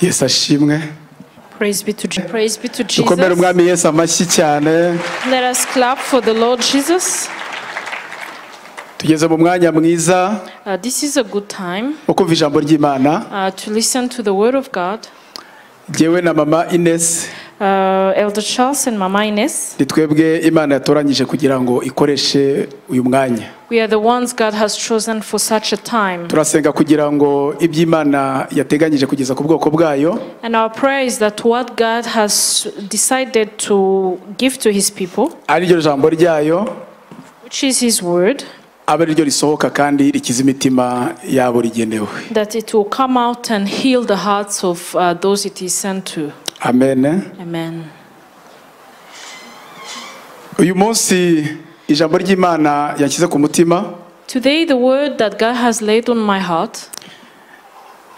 yesu ashimwe Praise be to Je- praise be to dukomere Jesus. umwami yesu amashyi cyane Let us clap for the Lord Jesus. tugeze mu mwanya mwiza Uh, this is a good time wo kumva ijambo ry'imana uh, to listen to the Word of God. ngewe na mama inesi Uh, Elder Charles and Mama Ines, ni twebwe imana yatoranyije kugira ngo ikoreshe uyu mwanya we are the ones God has chosen for such a time. turasenga kugira ngo iby'imana yateganyije kugeza ku bwoko bwayo And our prayer is that what God has decided to give to His people, ari ryo jambo ryayo which is His Word, abe ari ryo risohoka kandi rikiza imitima yabo rigenewe that it will come out and heal the hearts of uh, those it is sent to. amen Amen. uyu munsi ijambo ry'imana yashyize ku mutima Today, the word that God has laid on my heart,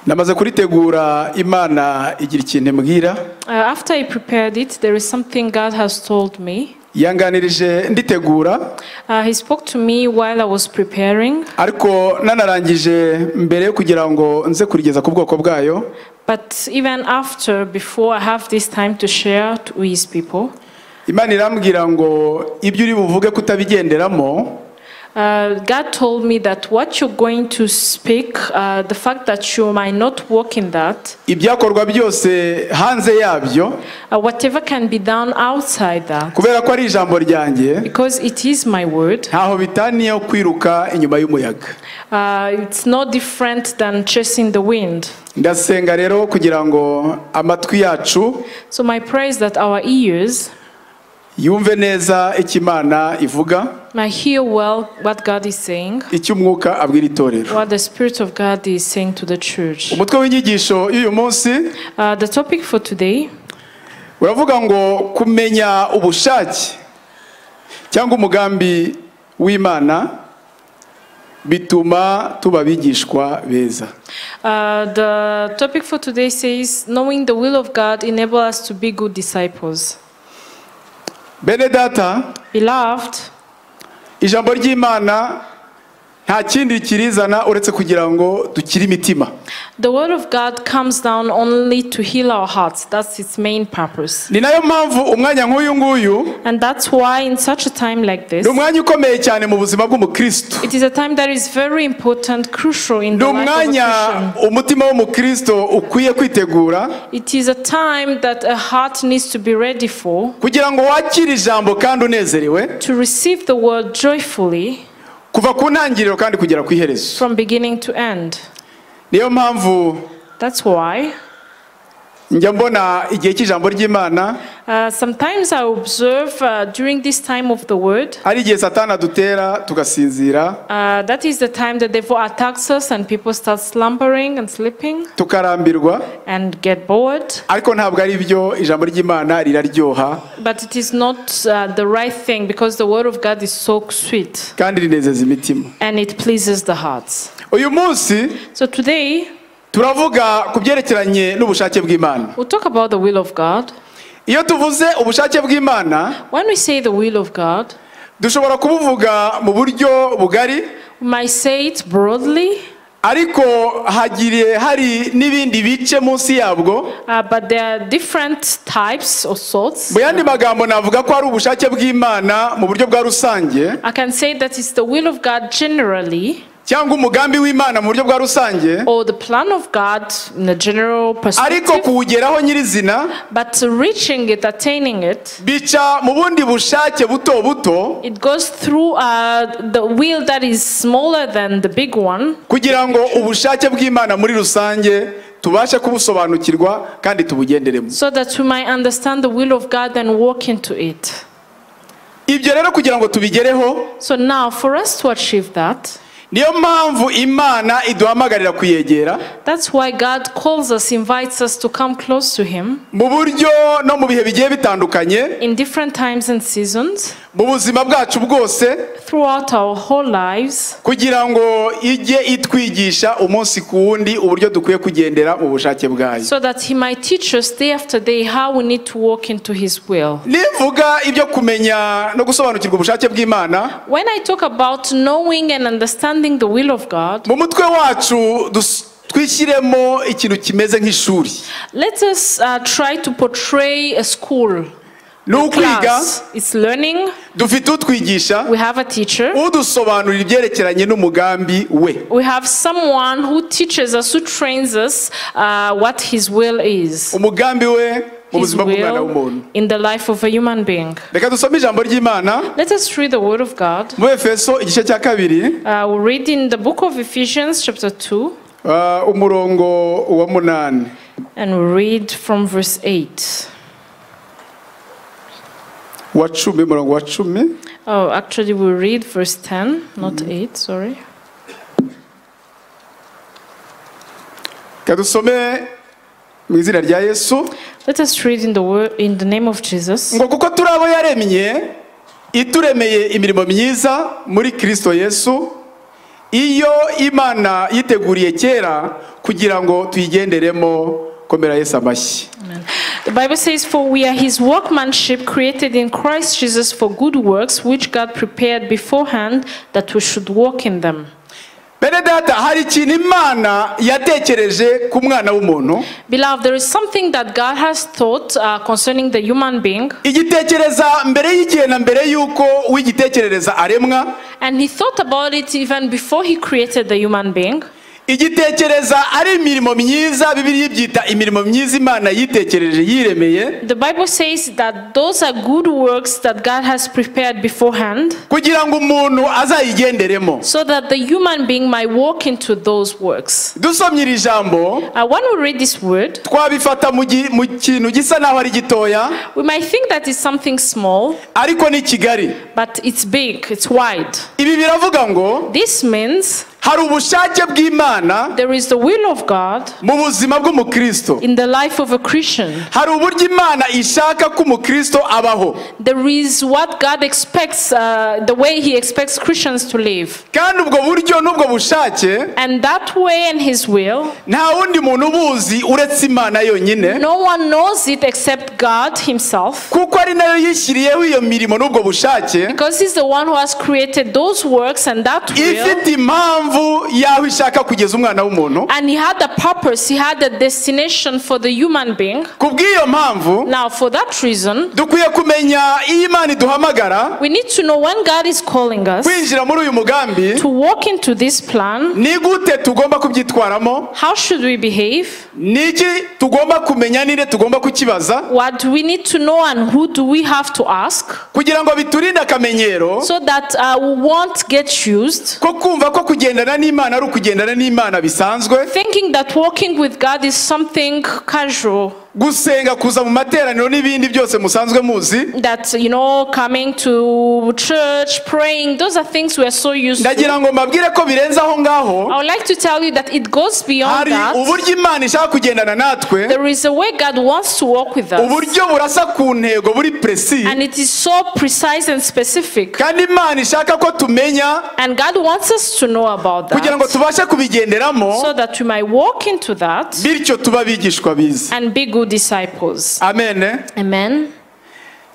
namaze kuritegura imana igira ikintu imbwira uh, after I prepared it, there is something God has told me. yanganirije nditegura Uh, he spoke to me while I was preparing, ariko nanarangije mbere yo kugira ngo nze kurigeza ku bwoko bwayo but even after, before I have this time to share to his people, imana irambwira ngo ibyo uri buvuge kutabigenderamo uh, God told me that what you're going to speak, uh, the fact that you might not walk in that, ibyakorwa byose hanze yabyo uh, whatever can be done outside that, kubera ko ari ijambo ryanjye because it is my word, ntaho bitaniyeho kwiruka inyuma y'umuyaga uh, it's no different than chasing the wind. ndasenga rero kugira ngo amatwi yacu So my prayer is that our ears yumve neza icyo imana ivuga might hear well what God is saying, icyo umwuka abwira itorero what the Spirit of God is saying to the church. umutwe w'inyigisho y'uyu munsi Uh, the topic for today uravuga ngo kumenya ubushake cyangwa umugambi w'imana bituma tuba abigishwa beza Uh, the topic for today says knowing the will of God enable us to be good disciples. bene data Beloved, ijambo ry'imana nta kindi kirizana uretse kugira ngo dukire imitima the word of God comes down only to heal our hearts. That's its main purpose. ni nayo mpamvu umwanya nk'uyu nguyu And that's why in such a time like this ni umwanya ukomeye cyane mu buzima bw'umukristo it is a time that is very important, crucial in ni the life of a umwanya Christian. umutima w'umukristo ukwiye kwitegura It is a time that a heart needs to be ready for kugira ngo wakire ijambo kandi unezerewe to receive the word joyfully kuva ku ntangiriro kandi kugera ku iherezo from beginning to end. niyo mpamvu That's why njya mbona igihe cy'ijambo ry'imana Uh, sometimes I observe uh, during this time of the word, ari igihe satana dutera tugasinzira uh, that is the time the devil attacks us and people start slumbering and sleeping tukarambirwa and get bored. ariko ntabwo ari byo ijambo ry'imana riraryoha But it is not uh, the right thing because the word of God is so sweet kandi rinezeza imitima and it pleases the hearts. uyu munsi So today turavuga ku byerekeranye n'ubushake bw'imana we'll talk about the will of God. iyo tuvuze ubushake bw'imana When we say the will of God, dushobora kubuvuga mu buryo bugari we might say it broadly, ariko hagiye hari n'ibindi bice munsi yabwo uh, but there are different types or sorts. mu yandi magambo navuga ko ari ubushake bw'imana mu buryo bwa rusange I can say that it's the will of God generally. cyangwa umugambi w'imana mu buryo bwa rusange or the plan of God in a general ariko perspective, kuwugeraho nyirizina but reaching it, attaining it, bica mu bundi bushake buto buto it goes through uh, the will that is smaller than the big one, kugira ngo ubushake bw'imana muri rusange tubashe kubusobanukirwa kandi tubugenderemo so that we might understand the will of God and walk into it. ibyo rero kugira ngo tubigereho So now, for us to achieve that, niyo mpamvu imana iduhamagarira kuyegera that's why God calls us, invites us to come close to Him mu buryo no mu bihe bigiye bitandukanye in different times and seasons mu buzima bwacu bwose throughout our whole lives, kugira ngo ijye itwigisha umunsi ku wundi uburyo dukwiye kugendera mu bushake bwayo so that He might teach us day after day how we need to walk into His will. nivuga ibyo kumenya no gusobanukirwa ubushake bw'imana When I talk about knowing and understanding the will of God, mu mutwe wacu dus- twishyiremo ikintu kimeze nk'ishuri Let us uh, try to portray a school. ni ukwiga Class. It's learning. dufite utwigisha We have a teacher. udusobanurira ibyerekeranye n'umugambi we We have someone who teaches us, who trains us uh, what his will is. umugambi we mu His buzima bw'umwana w'umuntu will in the life of a human being. reka dusome ijambo ry'imana Let us read the word of God. mu efeso igice cya kabiri Uh, we read in the book of Ephesians, chapter 2, ah, umurongo wa munani and we read from verse 8. wa cumi umurongo wa cumi Oh, actually, we read verse 10, not 8, sorry. reka dusome mu izina rya yesu Let us read in the, word, in the name of Jesus. ngo kuko turi abo yaremye ituremeye imirimo myiza muri kristo yesu iyo imana yiteguriye kera kugira ngo tuyigenderemo komera yesu amashyi The Bible says, For we are his workmanship created in Christ Jesus for good works, which God prepared beforehand that we should walk in them. bene data hari ikintu imana yatekereje ku mwana w'umuntu Beloved, there is something that God has thought uh, concerning the human being, igitekereza mbere y'igihe na mbere y'uko uwigitekerereza aremwa and he thought about it even before he created the human being. igitekereza ari imirimo myiza bibiri ibyita imirimo myiza imana yitekereje yiremeye The Bible says that those are good works that God has prepared beforehand kugira ngo umuntu azayigenderemo so that the human being might walk into those works. dusomye iri jambo Uh, when we read this word, twabifata mu gi- mu kintu gisa n'aho ari gitoya we might think that it's something small, ariko ni kigali but it's big, it's wide. ibi biravuga ngo This means hari ubushake bw'imana there is the will of God mu buzima bw'umukristo in the life of a Christian. hari uburyo imana ishaka ko umukristo abaho There is what God expects, uh, the way He expects Christians to live. kandi ubwo buryo n'ubwo bushake And that way and His will, nta wundi muntu ubuzi uretse imana yonyine no one knows it except God Himself. kuko ari nayo yishyiriyeho iyo mirimo n'ubwo bushake Because He's the one who has created those works and that will. ifite impamvu y'aho ishaka kugeza umwana w'umuntu And He had a purpose, He had a destination for the human being. ku bw'iyo mpamvu Now, for that reason, dukwiye kumenya iyo imana iduhamagara we need to know when God is calling us kwinjira muri uyu mugambi to walk into this plan. ni gute tugomba kubyitwaramo How should we behave? niki tugomba kumenya ninde tugomba kukibaza What do we need to know and who do we have to ask kugira ngo biturinde akamenyero so that uh, we won't get used? ko kumva ko kugendana n'imana ari ukugendana n'imana bisanzwe Thinking that walking with God is something casual, gusenga kuza mu materaniro n'ibindi byose musanzwe muzi that, you know, coming to church, praying, those are things we are so used to. ndagira ngo mbabwire ko birenze aho ngaho I would like to tell you that it goes beyond hari that. uburyo imana ishaka kugendana natwe There is a way God wants to walk with us, uburyo burasa ku ntego buri puresi and it is so precise and specific. kandi imana ishaka ko tumenya And God wants us to know about kugira ngo that tubashe kubigenderamo so that we might walk into that. bityo tube abigishwa bize and be good disciples. amen Amen.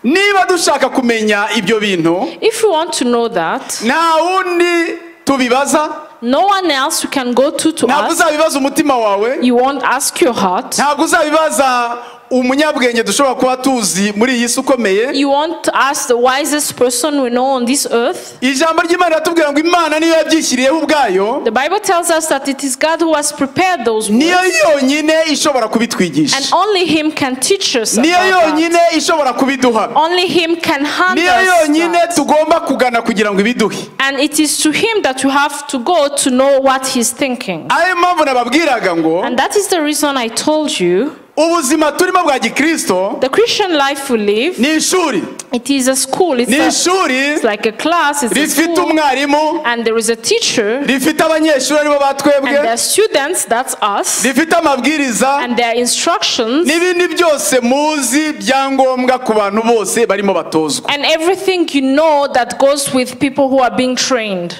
niba dushaka kumenya ibyo bintu If you want to know that, nta wundi tubibaza no one else you can go to to ntabwo ask. uzabibaza umutima wawe You won't ask your heart. ntabwo uzabibaza umunyabwenge dushobora kuba tuzi muri iyi si ukomeye You won't ask the wisest person we know on this earth. ijambo ry'imana riratubwira ngo imana niyo yabyishyiriyeho ubwayo The Bible tells us that it is God who has prepared those niyo words, yonyine ishobora and kubitwigisha only Him can teach us. niyo about that. yonyine ishobora kubiduha Only Him can hand niyo us. yonyine that. tugomba kugana kugira ngo ibiduhe And it is to Him that you have to go to know what He's thinking. ariyo mpamvu nababwiraga ngo And that is the reason I told you ubuzima turimo bwa gikristo the Christian life we live, ni ishuri it is a school. It's ni a, ishuri It's like a class, it's a rifite school, umwarimu and there is a teacher, rifite abanyeshuri aribo and there are batwebwe students, that's us, rifite amabwiriza and there are instructions, n'ibindi byose muzi bya ngombwa ku bantu bose barimo batozwa and everything you know that goes with people who are being trained.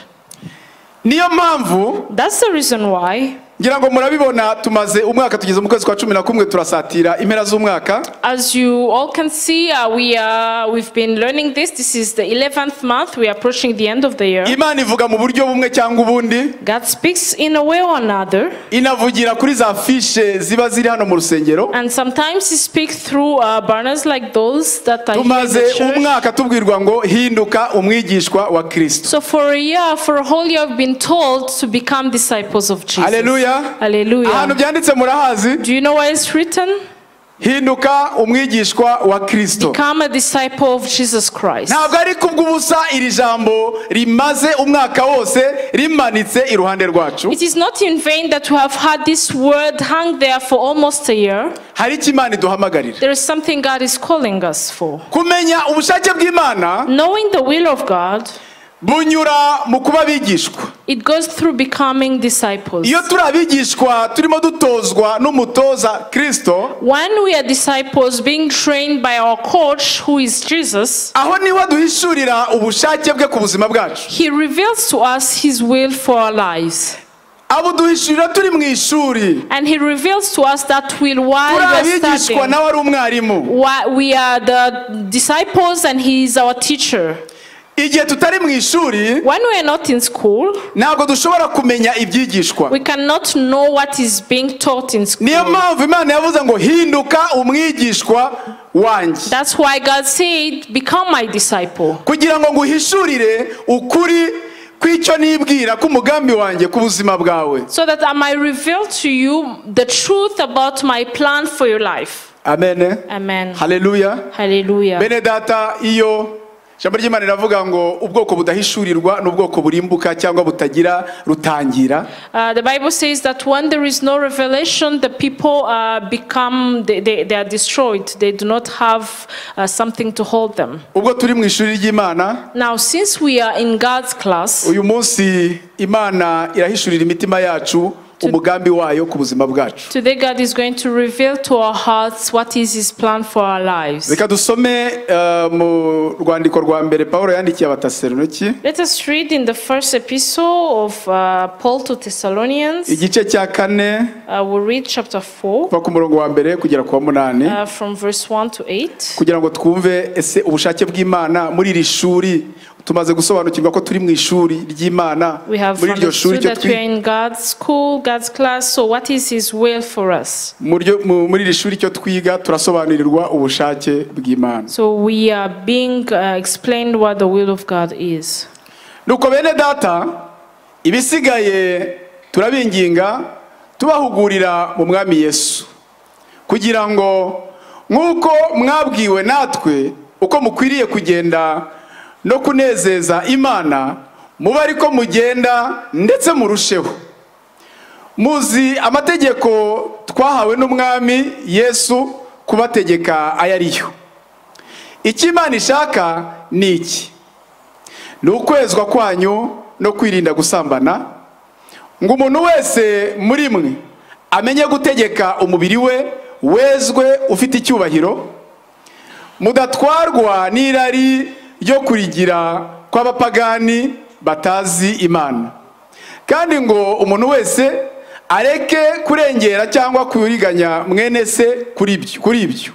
niyo mpamvu That's the reason why ngira ngo murabibona tumaze umwaka tugeze mu kwezi kwa cumi na kumwe turasatira impera z'umwaka As you all can see, uh, we are, we've been learning this. This is the 11th month. We are approaching the end of the year. imana ivuga mu buryo bumwe cyangwa ubundi God speaks in a way or another. inavugira kuri za fishe ziba ziri hano mu rusengero And sometimes he speaks through uh, banners like those that are here in the tumaze church. umwaka tubwirwa ngo hinduka umwigishwa wa kirisito So for a year, for a whole year, I've been told to become disciples of Jesus. Hallelujah. ahantu Hallelujah. byanditse murahazi Do you know what is written? hinduka umwigishwa wa kirisito Become a disciple of Jesus Christ. ntabwo ari kubw'ubusa iri jambo rimaze umwaka wose rimanitse iruhande rwacu It is not in vain that we have had this word hung there for almost a year. hari icyo imana iduhamagarira There is something God is calling us for. kumenya ubushake bw'imana Knowing the will of God, bunyura mu kuba abigishwa it goes through becoming disciples. iyo turi abigishwa turimo dutozwa n'umutoza kirisito When we are disciples being trained by our coach, who is Jesus, aho niho duhishurira ubushake bwe ku buzima bwacu he reveals to us his will for our lives. abuduhishurira turi mu ishuri And he reveals to us that will turi while we are abigishwa studying. nawe ari umwarimu Why we are the disciples and he is our teacher. igihe tutari mu ishuri When we are not in school, ntabwo dushobora kumenya ibyigishwa we cannot know what is being taught in niyo school. mpamvu imana yavuze ngo hinduka umwigishwa wanjye That's why God said, Become my disciple. kugira ngo nguhishurire ukuri kw'icyo nibwira k'umugambi wanjye ku buzima bwawe So that I might reveal to you the truth about my plan for your life. amen Amen. haleluya Hallelujah. bene data iyo ijambo ry'imana riravuga ngo ubwoko budahishurirwa n'ubwoko burimbuka cyangwa butagira rutangira Uh, the Bible says that when there is no revelation, the people uh, become, they, they, they are destroyed. They do not have uh, something to hold them. ubwo turi mu ishuri ry'imana Now, since we are in God's class, uyu munsi imana irahishurira imitima yacu umugambi wayo ku buzima bwacu today God is going to reveal to our hearts what is His plan for our lives. reka dusome eh, mu rwandiko rwa mbere paul yandikiye abataseronoki Let us read in the first epistle of uh, Paul to Thessalonians. igice cya kane Uh, we'll read chapter 4 kuva ku murongo wa mbere kugera ku wa munani uh, from verse 1 to 8. kugira ngo twumve ese ubushake bw'imana muri iri shuri tumaze gusobanukirwa ko turi mu ishuri ry'imana We have muri iryo shuri understood iryo that we are twi- in God's school, God's class. So, what is His will for us? mu ryo- mu- muri iri shuri icyo twiga turasobanurirwa ubushake bw'imana So, we are being uh, explained what the will of God is. nuko bene data ibisigaye turabinginga tubahugurira mu mwami yesu kugira ngo nk'uko mwabwiwe natwe uko mukwiriye kugenda no kunezeza imana mube ariko mugenda ndetse murusheho muzi amategeko twahawe n'umwami yesu kubategeka ayo ariyo icyo imana ishaka ni iki ni ukwezwa kwanyu no kwirinda gusambana ngo umuntu wese muri mwe amenye gutegeka umubiri we wezwe ufite icyubahiro mudatwarwa n'irari ryo kurigira kw'abapagani batazi imana kandi ngo umuntu wese areke kurengera cyangwa kuriganya mwene se kuri ibyo- kuri ibyo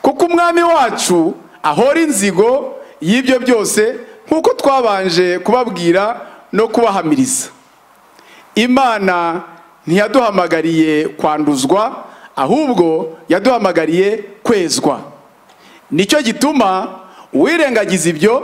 kuko umwami wacu ahora inzigo y'ibyo byose nk'uko twabanje kubabwira no kubahamiriza imana ntiyaduhamagariye kwanduzwa ahubwo yaduhamagariye kwezwa nicyo gituma uwirengagiza ibyo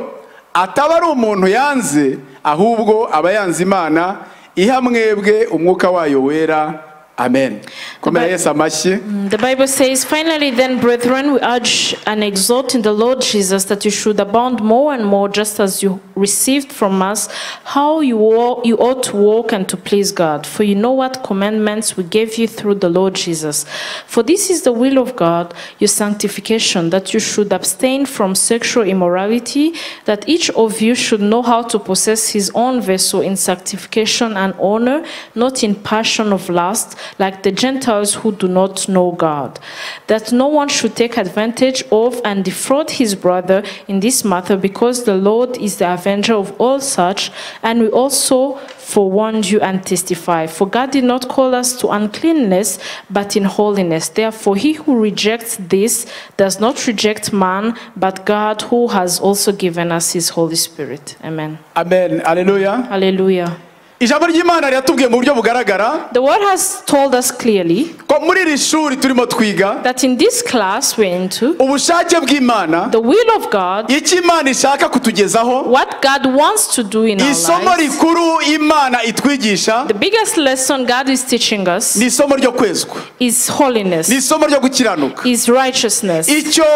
ataba ari umuntu yanze ahubwo aba yanze imana iha mwebwe umwuka wayo wera amen komera yesu amashyi The Bible says, Finally, then, brethren, we urge and exhort in the Lord Jesus that you should abound more and more, just as you received from us, how you, wa- you ought to walk and to please God. For you know what commandments we gave you through the Lord Jesus. For this is the will of God, your sanctification, that you should abstain from sexual immorality, that each of you should know how to possess his own vessel in sanctification and honor, not in passion of lust, like the Gentiles who do not know God, that no one should take advantage of and defraud his brother in this matter, because the Lord is the avenger of all such, and we also forewarned you and testify. For God did not call us to uncleanness, but in holiness. Therefore, he who rejects this does not reject man, but God, who has also given us his Holy Spirit. Amen. amen aleluya Hallelujah. ijambo ry'imana riratubwiye mu buryo bugaragara The word has told us clearly ko muri iri shuri turimo twiga that in this class we're into, ubushake bw'imana the will of God, icyo imana ishaka kutugezaho what God wants to do in our isomo lives, rikuru imana itwigisha the biggest lesson God is teaching us ni isomo ryo kwezwa is ni holiness, isomo ryo gukiranuka is righteousness. icyo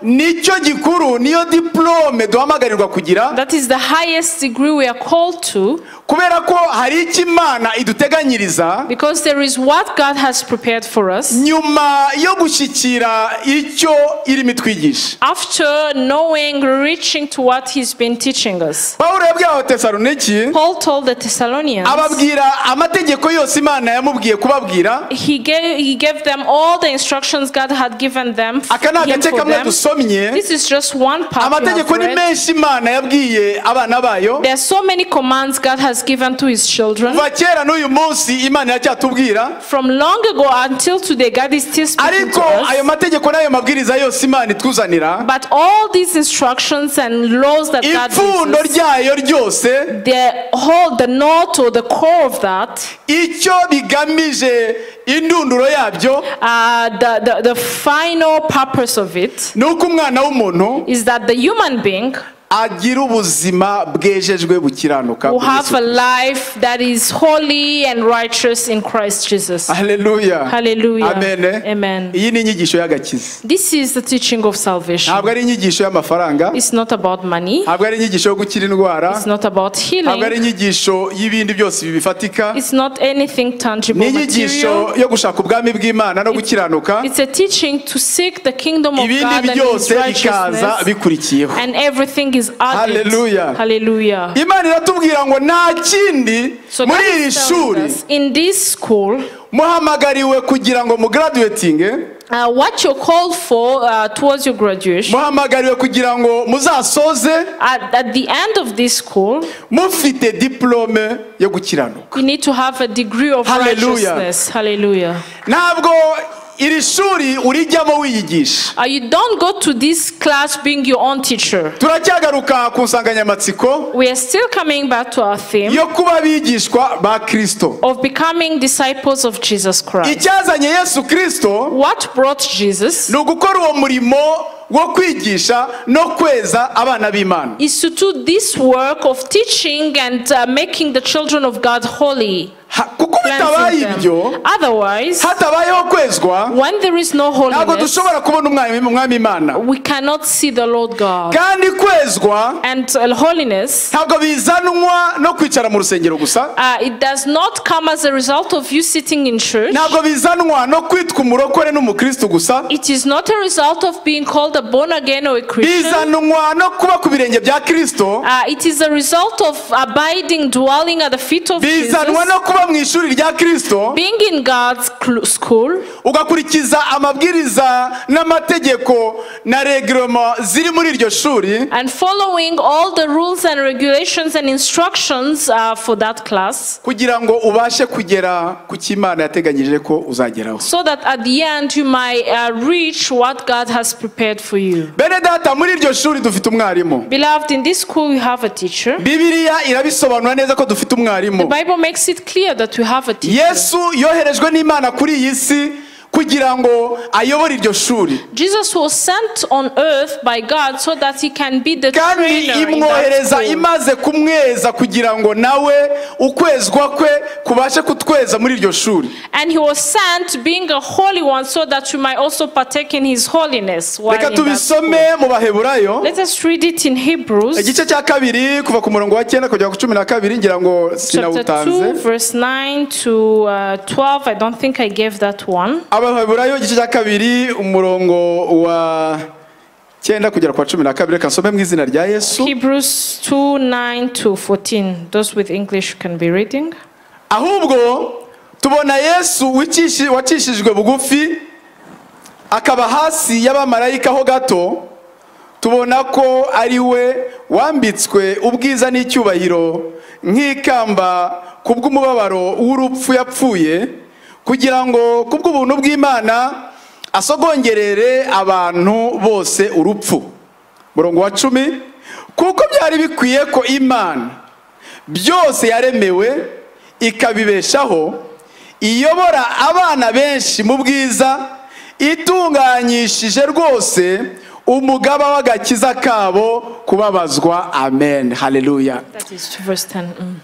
nicyo gikuru niyo diporome duhamagarirwa kugira That is the highest degree we are called to kubera ko hari icyo imana iduteganyiriza because there is what God has prepared for us. nyuma yo gushyikira icyo irimo itwigisha After knowing, reaching to what He's been teaching us, pawulo yabwiye abatesaloniki Paul told the Thessalonians, ababwira amategeko yose imana yamubwiye kubabwira he gave, he gave them all the instructions God had given them. aka ni him agace for kamwe them. dusomye This is just one part. we have amategeko ni read. menshi imana yabwiye abana bayo There are so many commands God has given to His children. kuva kera n'uyu munsi imana iracyatubwira From long ago until today, God is still speaking to ariko ayo us. mategeko n'ayo mabwiriza yose imana ituzanira But all these instructions and laws that God ipfundo gives us, ryayo ryose the whole, the knot or the core of that icyo bigamije indunduro yabyo Uh, the, the, the final purpose of it ni uko umwana w'umuntu is that the human being agira ubuzima bwejejwe bukiranuka will have a life that is holy and righteous in Christ Jesus. haleluya Hallelujah. amen Amen. iyi ni inyigisho y'agakiza This is the teaching of salvation. ntabwo ari inyigisho y'amafaranga It's not about money, ntabwo ari inyigisho yo gukira indwara it's not about ntabwo ari healing, inyigisho y'ibindi byose bifatika it's not anything ni tangible material. inyigisho yo gushaka ubwami bw'imana no gukiranuka It's a teaching to seek the kingdom of God ibindi and His byose bikaza righteousness, bikurikiyeho and everything is added. Hallelujah. Hallelujah. imana iratubwira ngo nta kindi So muri God iri is telling shuri us, in this school, muhamagariwe kugira ngo mugaraduwetinge Uh, what you're called for uh, towards your graduation muhamagariwe kugira ngo muzasoze at, at the end of this school mufite diporome yo gukiranuka you need to have a degree of Hallelujah. righteousness hallelujah ntabwo iri shuri urijyamo wiyigisha uh, you don't go to this class being your own teacher turacyagaruka ku nsanganyamatsiko we are still coming back to our theme yo kuba abigishwa ba kirisito of becoming disciples of jesus christ icyazanye yesu kirisito what brought jesus ni ugukora uwo murimo wo kwigisha no kweza abana b'imana is to do this work of teaching and uh, making the children of god holy Ha- kuko bitabaye cleansing ibyo them. otherwise hatabayeho kwezwa when there is no ntabwo holiness dushobora kubona umwami umwami imana we cannot see the lord god kandi kwezwa and uh, holiness ntabwo bizanwa no kwicara mu rusengero gusa uh, it does not come as a result of you sitting in church ntabwo bizanwa no kwitwa umurokore n'umukristo gusa it is not a result of being called a born again or a christian bizanwa no kuba ku birenge bya kirisito uh, it is a result of abiding dwelling at the feet of bizanwa jesus no kuba mu ishuri rya kirisito being in god's cl- school ugakurikiza amabwiriza n'amategeko na regiroma ziri muri iryo shuri and following all the rules and regulations and instructions uh, for that class kugira ngo ubashe kugera ku cyo imana yateganyije ko uzageraho so that at the end you might uh, reach what god has prepared for you bene data muri iryo shuri dufite umwarimu beloved in this school you have a teacher bibiliya irabisobanura neza ko dufite umwarimu The Bible makes it clear that we have a teacher. yesu yoherejwe n'imana kuri iyi si kugira ngo ayobore iryo shuri Jesus was sent on earth by God so that he can be the kandi trainer in that imwohereza school. imaze kumweza kugira ngo nawe ukwezwa kwe kubashe kutweza muri iryo shuri And he was sent being a holy one so that you might also partake in his holiness. while reka in that school. tubisome mu baheburayo Let us read it in Hebrews igice cya kabiri kuva ku murongo wa cyenda kugera ku cumi na kabiri ngira ngo chapter 2 sinawutanze verse 9 to uh, 12. I don't think I gave that one. abaheburayo igice cya kabiri umurongo wa cyenda kugera ku wa cumi na kabiri reka nsome mu izina rya yesu Hebrews 2 9 to 14. Those with English can be reading. ahubwo tubona yesu wikishi- wacishijwe bugufi akaba hasi y'abamarayika ho gato tubona ko ari we wambitswe ubwiza n'icyubahiro nk'ikamba ku bw'umubabaro w'urupfu yapfuye kugira ngo ku bw'ubuntu bw'imana asogongerere abantu bose urupfu murongo wa cumi kuko byari bikwiye ko imana byose yaremewe ikabibeshaho iyobora abana benshi mu bwiza itunganyishije rwose umugaba w'agakiza kabo kubabazwa amen haleluya That is to verse 10. mm.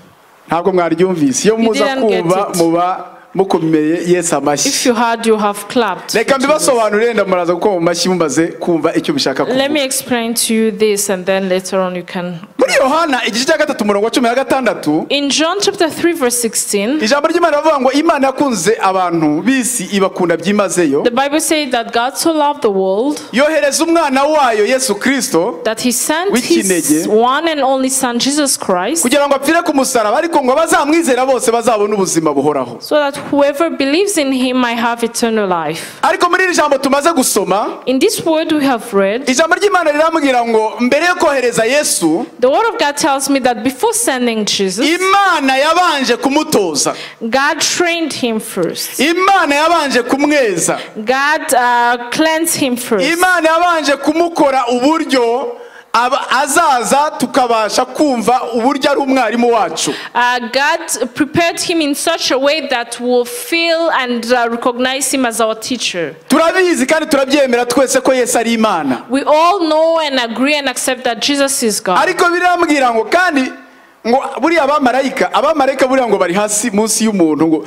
ntabwo mwaryumvise iyo muza didn't get kumva it. muba mukomeye yesu If amashyi you heard, you have clapped. reka mbibasobanurire wenda muraza gukoma mu mashyi mumaze kumva icyo bishaka kuvuga Let me explain to you this and then later on you can. muri yohana igice cya gatatu umurongo wa cumi na gatandatu In John chapter 3, verse 16, ijambo ry'imana rivuga ngo imana yakunze abantu bisi ibakunda byimazeyo the Bible says that God so loved the world yohereza umwana wayo yesu kirisito that he sent W'ikinege. his one and only son, Jesus Christ, kugira ngo apfire ku musaraba ariko ngo abazamwizera bose bazabone ubuzima buhoraho so that whoever believes in him might have eternal life. ariko muri iri jambo tumaze gusoma In this word we have read, ijambo ry'imana rirambwira ngo mbere yo kohereza yesu the word of God tells me that before sending Jesus, imana yabanje kumutoza God trained him first. imana yabanje kumweza God uh, cleansed him first. imana yabanje kumukora uburyo aba- azaza tukabasha kumva uburyo ari umwarimu wacu Uh, God prepared him in such a way that we'll feel and uh, recognize him as our teacher. turabizi kandi turabyemera twese ko yesu ari imana We all know and agree and accept that Jesus is God. ariko birambwira ngo kandi ngo buriya abamarayika abamarayika buriya ngo bari hasi munsi y'umuntu ngo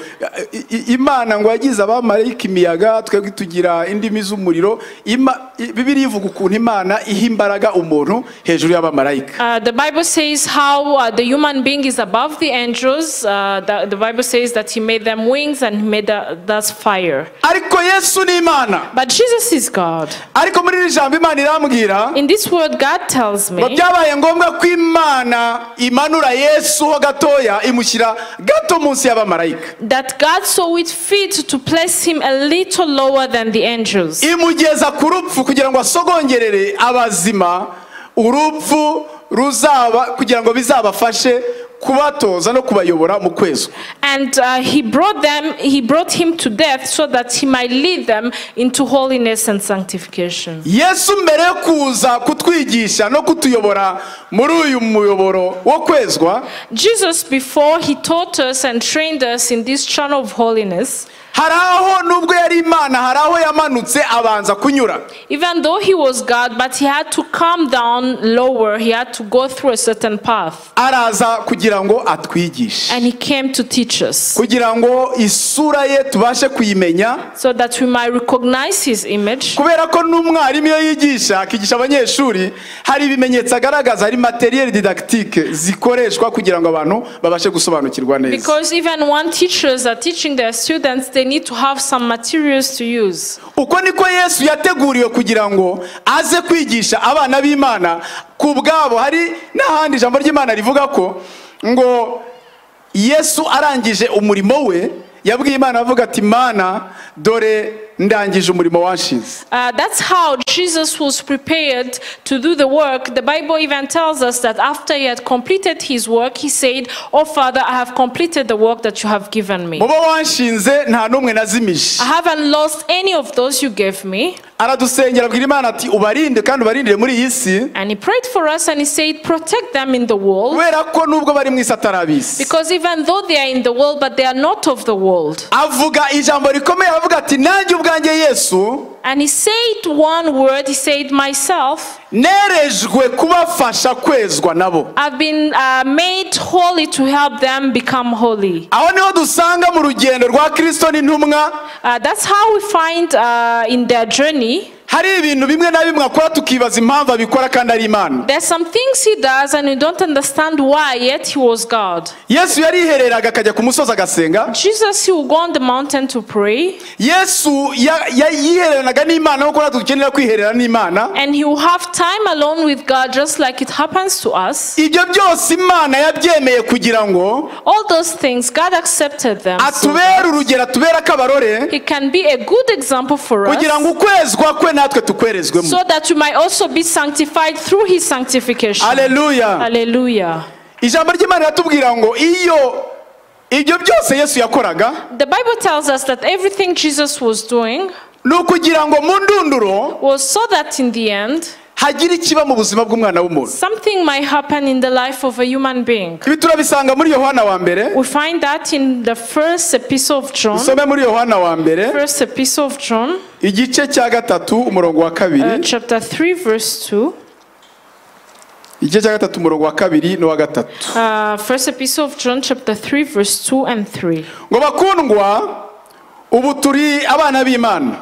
i- i- imana ngo yagize abamarayika imiyaga twebwe tugira indimi z'umuriro Ima- i- bibiliya ivuga ukuntu imana iha imbaraga umuntu hejuru y'abamarayika Uh, the Bible says how uh, the human being is above the angels. Uh, the, the Bible says that he made them wings and he made the, thus fire. ariko yesu ni imana But Jesus is God. ariko muri iri jambo imana irambwira In this word, God tells ngo me byabaye ngombwa ko imana imanura yesu ho gatoya imushyira gato munsi y'abamarayika that God saw it fit to place him a little lower than the angels. imugeza ku rupfu kugira ngo asogongerere abazima urupfu ruzaba kugira ngo bizabafashe kubatoza no kubayobora mu kwezi And uh, he brought them, he brought him to death so that he might lead them into holiness and sanctification. yesu mbere yo kuza kutwigisha no kutuyobora muri uyu muyoboro wo kwezwa Jesus, before he taught us and trained us in this channel of holiness, hari aho nubwo yari imana hari aho yamanutse abanza kunyura even though he was God, but he had to come down lower, he had to go through a certain path. araza kugira ngo atwigishe And he came to teach us kugira ngo isura ye tubashe kuyimenya so that we might recognize his image. kubera ko n'umwarimu iyo yigisha akigisha abanyeshuri hari ibimenyetso agaragaza hari materiel didactique zikoreshwa kugira ngo abantu babashe gusobanukirwa neza Because even when teachers are teaching their students, they need to have some materials to use. uko niko yesu yateguriwe kugira ngo aze kwigisha abana b'imana ku bwabo hari n'ahandi ijambo ry'imana rivuga ko ngo yesu arangije umurimo we yabwiye imana avuga ati mana dore ndangije umurimo wanshinze Uh, that's how Jesus was prepared to do the work. The Bible even tells us that after he had completed his work, he said, Oh Father, I have completed the work that you have given me. mu bo wanshinze nta n'umwe nazimije I haven't lost any of those you gave me. aradusengera abwira imana ati ubarinde kandi ubarindire muri iyi si And he prayed for us and he said, Protect them in the world. kubera ko nubwo bari mu isi atarabisi Because even though they are in the world, but they are not of the world. avuga ijambo rikomeye avuga ati nanjye ubwanjye yesu And he said one word, he said, Myself, nerejwe kubafasha kwezwa nabo I've been uh, made holy to help them become holy. aho niho dusanga mu rugendo rwa kirisito n'intumwa Uh, that's how we find uh, in their journey hari ibintu bimwe na bimwe akora tukibaza impamvu abikora kandi ari imana There's some things he does and you don't understand why, yet he was God. yesu yarihereraga akajya ku musozi agasenga Jesus, he will go on the mountain to pray, yesu ya- ya- yihereranaga n'imana nk'uko natwe dukenera kwiherera n'imana and he will have time alone with God, just like it happens to us. ibyo byose imana yabyemeye kugira ngo All those things, God accepted them. so atubere urugero atubere akabarore he can be a good example for us, kugira ngo ukwezwa kwe natwe tukwerezwemo so that you might also be sanctified through his sanctification. aleluya Hallelujah. ijambo ry'imana riratubwira ngo iyo ibyo byose yesu yakoraga The Bible tells us that everything Jesus was doing ni ukugira ngo mu ndunduro was so that in the end, hagire ikiba mu buzima bw'umwana w'umuntu something might happen in the life of a human being. ibi turabisanga muri yohana wa mbere We find that in the first epistle of John, usome muri yohana wa mbere first epistle of John, igice cya gatatu umurongo wa uh, kabiri chapter 3, verse 2. igice cya gatatu umurongo wa kabiri n'uwa gatatu Uh, first epistle of John, chapter 3, verse 2 and 3. ngo bakundwa ubu turi abana b'imana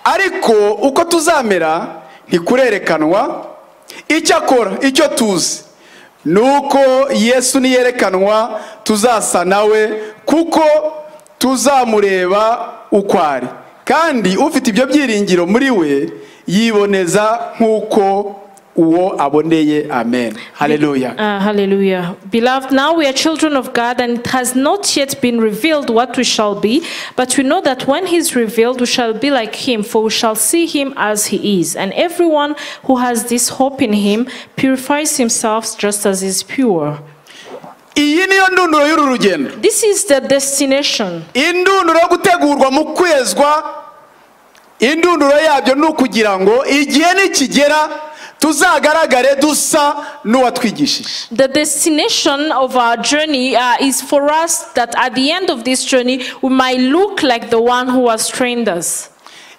ariko uko tuzamera ntikurerekanwa icyo akora icyo tuzi ni uko yesu niyerekanwa tuzasa nawe kuko tuzamureba uko ari kandi ufite ibyo byiringiro muri we yiboneza nk'uko uwo aboneye amen haleluya Uh, hallelujah. Beloved, now we are children of God, and it has not yet been revealed what we shall be, but we know that when He is revealed, we shall be like Him, for we shall see Him as He is. And everyone who has this hope in Him purifies himself just as He is pure. iyi niyo ndunduro y'uru rugendo This is the destination. indunduro yo gutegurwa mu kwezwa indunduro yabyo ni ukugira ngo igihe nikigera tuzagaragare dusa n'uwatwigishije The destination of our journey uh, is for us that at the end of this journey, we might look like the one who has trained us.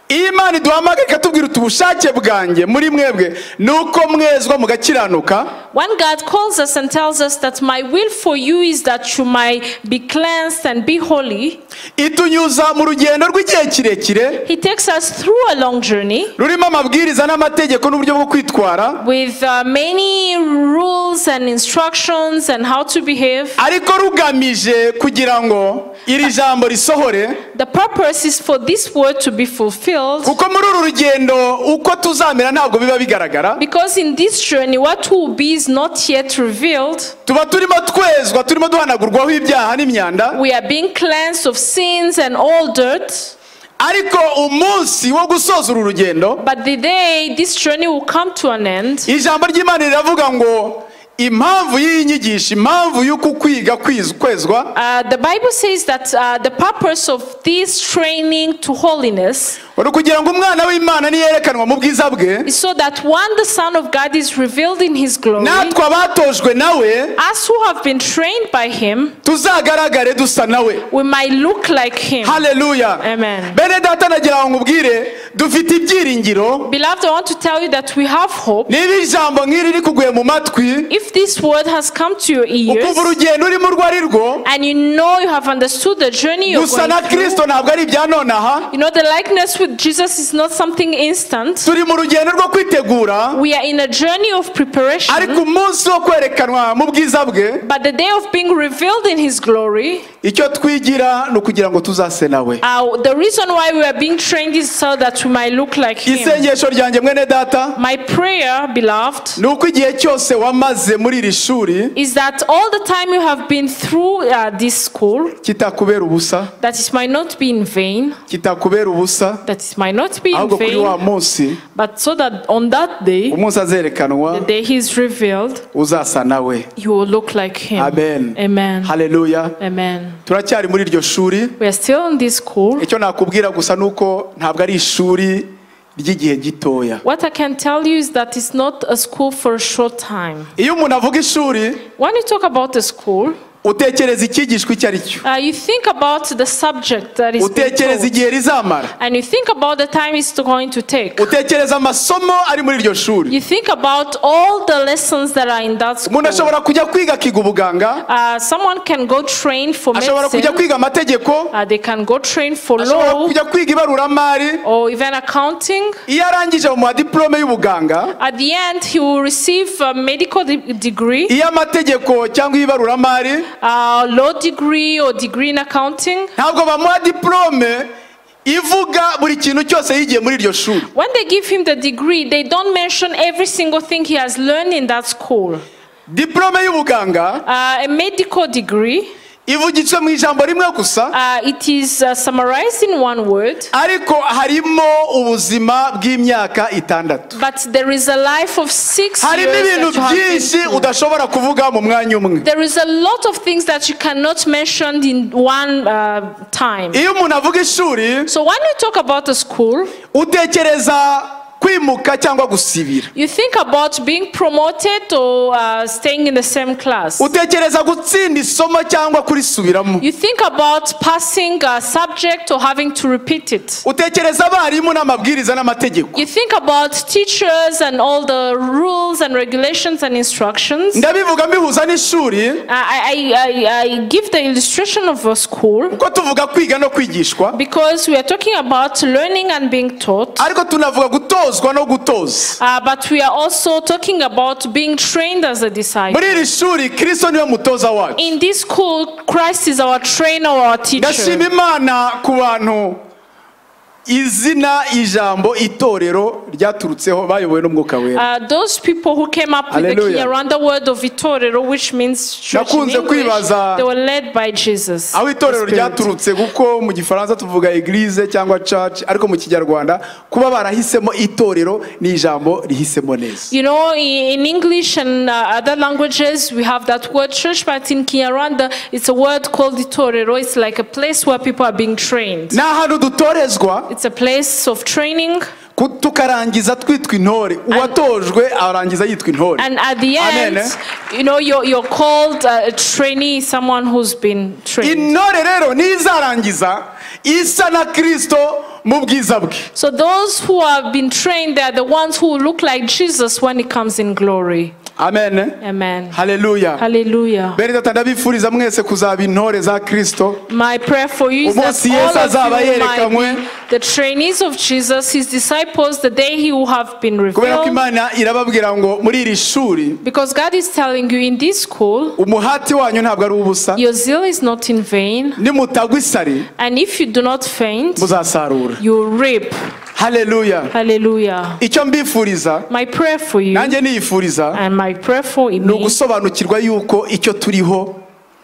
iyo imana iduhamagaye ikatubwira uti ubushake bwanjye muri mwebwe ni uko mwezwa mugakiranuka When God calls us and tells us that my will for you is that you might be cleansed and be holy, itunyuza mu rugendo rw'igihe kirekire He takes us through a long journey rurimo amabwiriza n'amategeko n'uburyo bwo kwitwara with uh, many rules and instructions and how to behave. ariko rugamije kugira ngo iri jambo risohore The purpose is for this word to be fulfilled kuko muri uru rugendo uko tuzamera ntabwo biba bigaragara because in this journey, what will be is not yet revealed. tuba turimo twezwa turimo duhanagurwaho ibyaha n'imyanda We are being cleansed of sins and all dirt. ariko umunsi wo gusoza uru rugendo But the day this journey will come to an end, ijambo ry'imana riravuga ngo impamvu y'iyi nyigisho impamvu y'uku kwiga kwiz- kwezwa uh, the Bible says that uh, the purpose of this training to holiness ni ukugira ngo umwana w'imana niyerekanwa mu bwiza bwe is so that when the Son of God is revealed in His glory, natwe abatojwe nawe us who have been trained by Him, tuzagaragare dusa nawe we might look like Him. haleluya Amen. bene data nagira ngo nkubwire dufite ibyiringiro Beloved, I want to tell you that we have hope. niba ijambo nk'iri rikuguye mu matwi If this word has come to your ukumva ears urugendo urimo urwo ari rwo and you know you have understood the journey you're gusa na going through, kirisito ntabwo ari ibya nonaha You know, the likeness with Jesus is not something instant. turi mu rugendo rwo kwitegura We are in a journey of ariko preparation, umunsi wo kwerekanwa mu bwiza bwe but the day of being revealed in His glory, icyo twigira ni ukugira ngo tuzase nawe uh, the reason why we are being trained is so that we might look like Him. isengesho ryanjye mwene data My prayer, beloved, ni uko igihe cyose wamaze muri iri shuri is that all the time you have been through uh, this school, kitakubera ubusa that it might not be in vain, kitakubera ubusa that it might not be in ahubwo kuri wa vain, munsi but so that on that day, umunsi azerekanwa the day He is revealed, uzasa nawe you will look like Him. amen Amen. haleluya Amen. turacyari muri iryo shuri We are still in this school. icyo nakubwira gusa ni uko ntabwo ari ishuri ry'igihe gitoya What I can tell you is that it's not a school for a short time. iyo umuntu avuga ishuri When you talk about a school, utekereza icyigishwa icyo ari cyo Uh, you think about the subject that is being utekereza taught, igihe rizamara and you think about the time it's going to take. utekereza amasomo ari muri iryo shuri You think about all the lessons that are in that umuntu school. ashobora kujya kwiga akiga ubuganga Uh, someone can go train for ashobora kujya medicine. kwiga amategeko Uh, they can go train for ashobora law kujya kwiga ibaruramari or even accounting. iyo arangije mu madiporome y'ubuganga At the end, he will receive a medical de- degree, iyo amategeko cyangwa ibaruramari a law degree, or degree in accounting. ntabwo bamuha diporome ivuga buri kintu cyose yigiye muri iryo shuri When they give him the degree, they don't mention every single thing he has learned in that school. diporome y'ubuganga Uh, a medical degree, ivugitswe mu ijambo rimwe gusa uh, it is uh, summarized in one word, ariko harimo ubuzima bw'imyaka itandatu but there is a life of six years. harimo ibintu That you have been byinshi through. udashobora kuvuga mu mwanya umwe There is a lot of things that you cannot mention in one uh, time. iyo umuntu avuga ishuri So when you talk about the school, utekereza kwimuka cyangwa gusibira You think about being promoted or uh, staying in the same class. utekereza gutsinda isomo cyangwa kurisubiramo You think about passing a subject or having to repeat it. utekereza abarimu n'amabwiriza n'amategeko You think about teachers and all the rules and regulations and instructions. Uh, ndabivuga mbihuza n'ishuri I, I, I, I give the illustration of a school kuko tuvuga kwiga no kwigishwa because we are talking about learning and being taught, ariko tunavuga gutozwa no gutoza uh, but we are also talking about being trained as a disciple. muri iri shuri kirisito niwe mutoza wacu In this school, Christ is our trainer or our teacher. ndashima imana ku bantu izina ijambo itorero ryaturutseho bayobowe n'umwuka wera Uh, those people who came up with the key Hallelujah. around the word of Vitorero, which means church in Nakunze English, kwibaza- they were led by Jesus. aho itorero the Spirit. ryaturutse kuko mu gifaransa tuvuga eglise cyangwa church ariko mu kinyarwanda kuba barahisemo itorero ni ijambo rihisemo neza You know, i- in English and uh, other languages, we have that word church, but in Kinyarwanda, it's a word called Vitorero. It's like a place where people are being trained. ni ahantu dutorezwa It's a place of training, ku- tukarangiza twitwa intore uwatojwe arangiza yitwa intore and at the Amen, end, you know, you're, you're called uh, a trainee, someone who's been trained. intore rero nizarangiza isa na kirisito mu bwiza bwe So those who have been trained, they're the ones who look like Jesus when he comes in glory. amen Amen. haleluya Hallelujah. bene tata ndabifuriza mwese kuzaba intore za kirisito My prayer for you is that Umunsi Yesu all azaba of you yerekanwe. might be the trainees of Jesus, his disciples, the day he will have been kubera ko revealed. imana irababwira ngo muri iri shuri Because God is telling you in this school, umuhati wanyu ntabwo ari ubusa your zeal is not in vain, nimutagwa isari and if you do not faint, muzasarura you will reap. haleluya Hallelujah. icyo mbifuriza My prayer for you nanjye niyifuriza and my prayer for ni me ugusobanukirwa yuko icyo turiho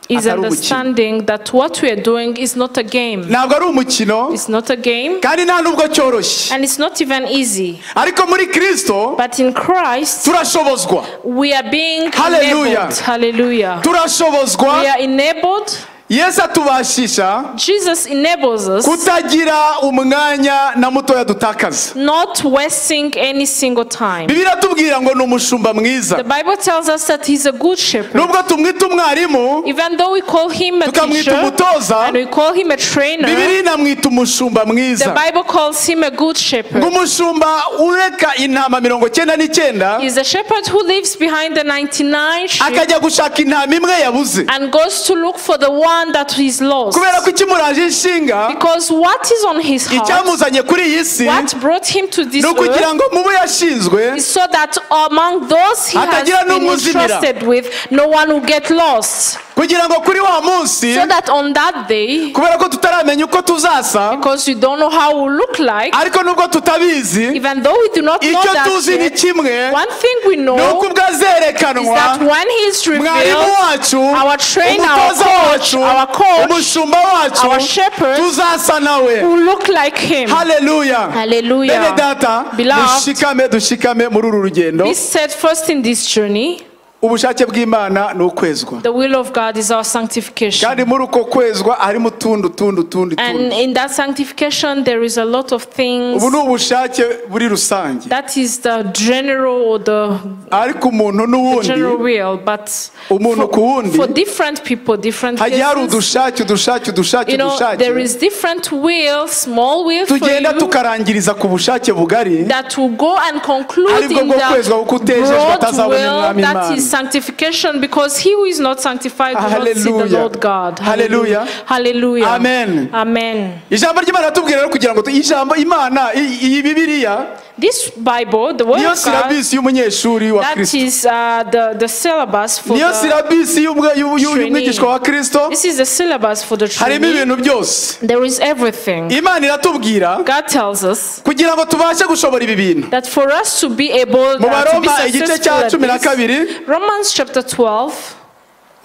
is atari umukino. understanding that what we are doing is not a game. ntabwo ari umukino It's not a game, kandi nta nubwo cyoroshye and it's not even easy. ariko muri kirisito But in Christ, turashobozwa we are being Hallelujah. enabled. Hallelujah. We turashobozwa are enabled. yesu atubashisha Jesus enables us kutagira umwanya na mutoya dutakaza not wasting any single time. bibiliya atubwira ngo ni umushumba The mwiza Bible tells us that he's a good shepherd. nubwo tumwita umwarimu Even though we call him a tukamwita teacher umutoza and we call him a trainer, bibiliya inamwita umushumba the mwiza Bible calls him a good ngo shepherd. umushumba ureka intama mirongo cyenda n'icyenda He's a shepherd who leaves behind the 99 sheep akajya gushaka intama imwe yabuze and goes to look for the one that is lost. kubera ko ikimuraje inshinga Because what is on his heart, icyamuzanye kuri iyi si what brought him to this ni earth, ukugira ngo mu bo yashinzwe is so that among those he has Hatagira been n'umuzimira. entrusted with, no one will get lost. kugira ngo kuri wa munsi So that on that day, kubera ko tutaramenya uko tuzasa because you don't know how it will look like, ariko nubwo tutabizi even though we do not know icyo that tuzi ni yet, kimwe one thing we ni uko know ubwo is azerekanwa that when he is mwarimu revealed, wacu our trainer, our umutoza coach, wacu our coach, umushumba wacu our shepherd, tuzasa nawe will look like him. haleluya bene Hallelujah. data Beloved. dushikame dushikame muri uru rugendo Be steadfast in this journey. ubushake bw'imana ni ukwezwa The will of God is our sanctification. kandi muri uko kwezwa harimo utundi utundi utundi And utundi in that sanctification, there is a lot of things. ubu ni ubushake buri rusange That is the general or the ariko umuntu general n'uwundi will, but umuntu ku wundi for different people, different hagiye hari cases, udushake udushake udushake you know, there udushake is different will, small will for tugenda you tukarangiriza ku bushake bugari that will go and conclude Aribwo in bwo that kwezwa kuko utejejwe broad atazabona will, umwami that Imana. is sanctification, because he who is not sanctified will not see the Hallelujah. Lord God. Hallelujah. Hallelujah. Amen. Amen. ijambo ry'imana ratubwira rero kugira ngo tu- ijambo imana i- iyi bibiliya This Bible, the Word niyo of God, silabisi y'umunyeshuri wa that kirisito is uh, the, the syllabus for niyo the, silabisi y'umwe- y'u- y'u- Training. y'umwigishwa wa kirisito this is the syllabus for the harimo training. ibintu byose There is everything. imana iratubwira God tells us kugira ngo tubashe gushobora ibi bintu that for us to be able mu uh, to be baroma igice successful cya at cumi na this, kabiri Romans chapter 12,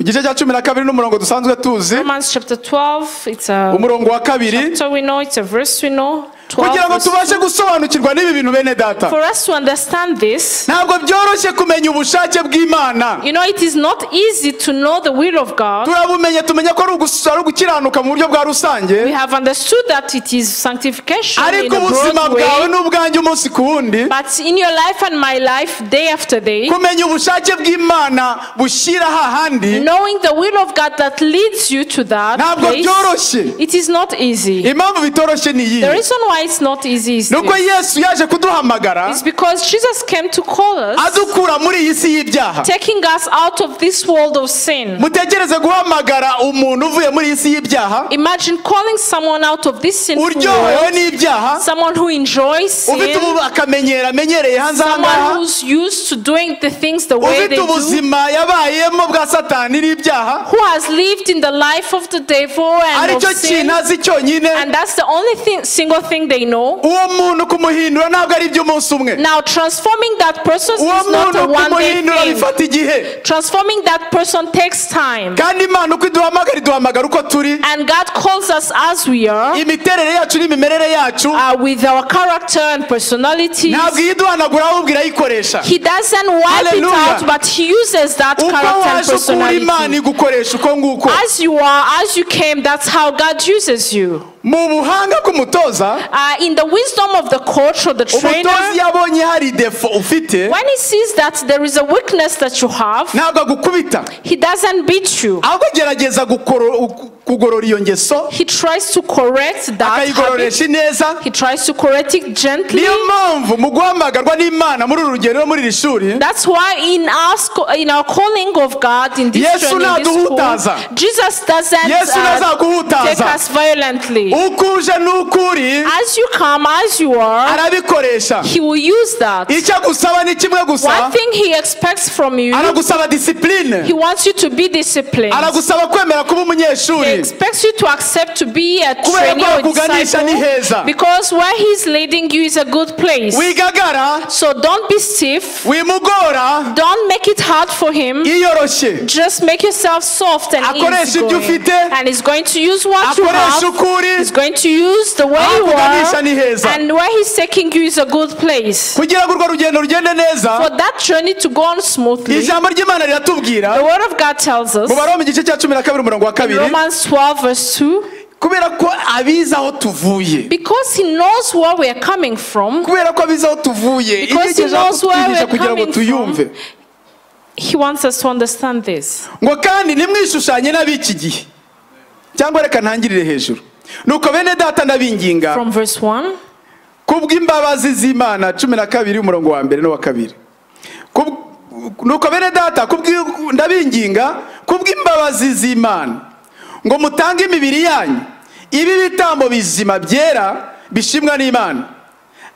igice cya cumi na kabiri n'umurongo dusanzwe tuzi Romans chapter 12, it's a umurongo wa kabiri chapter we know, it's a verse we know. 12 kugira ngo verse tubashe 2. gusobanukirwa n'ibi bintu bene data For us to understand this, ntabwo byoroshye kumenya ubushake bw'imana you know, it is not easy to know the will of God. turabumenye tumenye ko ari ugus- ari ugukiranuka mu buryo bwa rusange We have understood that it is sanctification in ariko a ubuzima broad bwawe way. n'ubwanjye umunsi ku wundi But in your life and my life, day after day, kumenya ubushake bw'imana bushyira hahandi knowing the will of God that leads you to that ntabwo place, byoroshye it is not easy. impamvu bitoroshye ni iyi The reason why it's not easy is ni uko this. yesu yaje kuduhamagara It's because Jesus came to call us, adukura muri iyi si y'ibyaha taking us out of this world of sin. mutekereze guhamagara umuntu uvuye muri iyi si y'ibyaha Imagine calling someone out of this sinful uryohewe world, n'ibyaha someone who enjoys ufite sin, ubu akamenyero amenyereye hanze aha someone ngaha who's used to doing the things the way they ufite do, ubuzima yabayemo bwa satani n'ibyaha who has lived in the life of the devil and of aricyo sin, kintu azi cyonyine and that's the only thing, single thing they know. uwo muntu kumuhindura ntabwo ari iby'umunsi umwe Now, transforming that person is uwo not muntu a one day kumuhindura thing. bifata igihe Transforming that person takes time. kandi imana uko iduhamagara iduhamagara uko turi And God calls us as we are, imiterere yacu n'imimerere yacu uh, with our character and personality. ntabwo iyiduhanagura ahubwo irayikoresha He doesn't wipe it Hallelujah. out, but He uses that uko character and waje ukura imana personality. igukoresha uko nguko As you are, as you came, that's how God uses you. mu buhanga k'umutoza Uh, in the wisdom of the coach or the umutoza iyo trainer, abonye hari defo ufite when he sees that there is a weakness that you have, ntabwo agukubita he doesn't beat you. ahubwo agerageza gukoro- kugorora iyo ngeso He tries to correct that habit akayigororesha neza He tries to correct it gently. niyo mpamvu mu guhamagarwa n'imana muri uru rugendo muri iri shuri That's why in our sco- in our calling of God in this Yesu training, this ntaduhutaza. school, Jesus doesn't Yesu uh, ntazaguhutaza. take us violently. uko uje n'uko uri As you come, as you are, arabikoresha He will use that. icyo agusaba ni kimwe gusa One thing He expects from you, aragusaba He disipurine wants you to be disciplined. aragusaba kwemera kuba He umunyeshuri expects you to accept to be a ko trainee or bakuganisha ni heza. disciple because where He's leading you is a good place. wigagara So don't be stiff. wimugora Don't make it hard for Him. yiyoroshye Just make yourself soft and Akoresha easy ibyo ufite. and he's going to use what you akoresha have. ukuri He's going to use the way you Akuganisha ni heza. are, and where he's taking you is a good place for kugira ngo urwo rugendo rugende neza that journey to go on smoothly. The ijambo ry'imana riratubwira Word of God tells us, mu baroma igice cya cumi na kabiri umurongo wa kabiri Romans 12 verse 2, kubera ko abizi aho tuvuye because he knows where we are coming from, kubera ko abizi aho tuvuye ibyo Because he agejejeho knows where kutwigisha we're kugira ngo coming tuyumve he wants us to understand this. ngo kandi ntimwishushanye n'ab'iki gihe cyangwa reka ntangirire hejuru nuko bene data ndabinginga From verse 1, kubw'imbabazi z'imana cumi na kabiri umurongo wa mbere n'uwa kabiri Kub- nuko bene data kubwi- ndabinginga kubw'imbabazi z'imana ngo mutange imibiri yanyu ibi ibitambo bizima byera bishimwa n'imana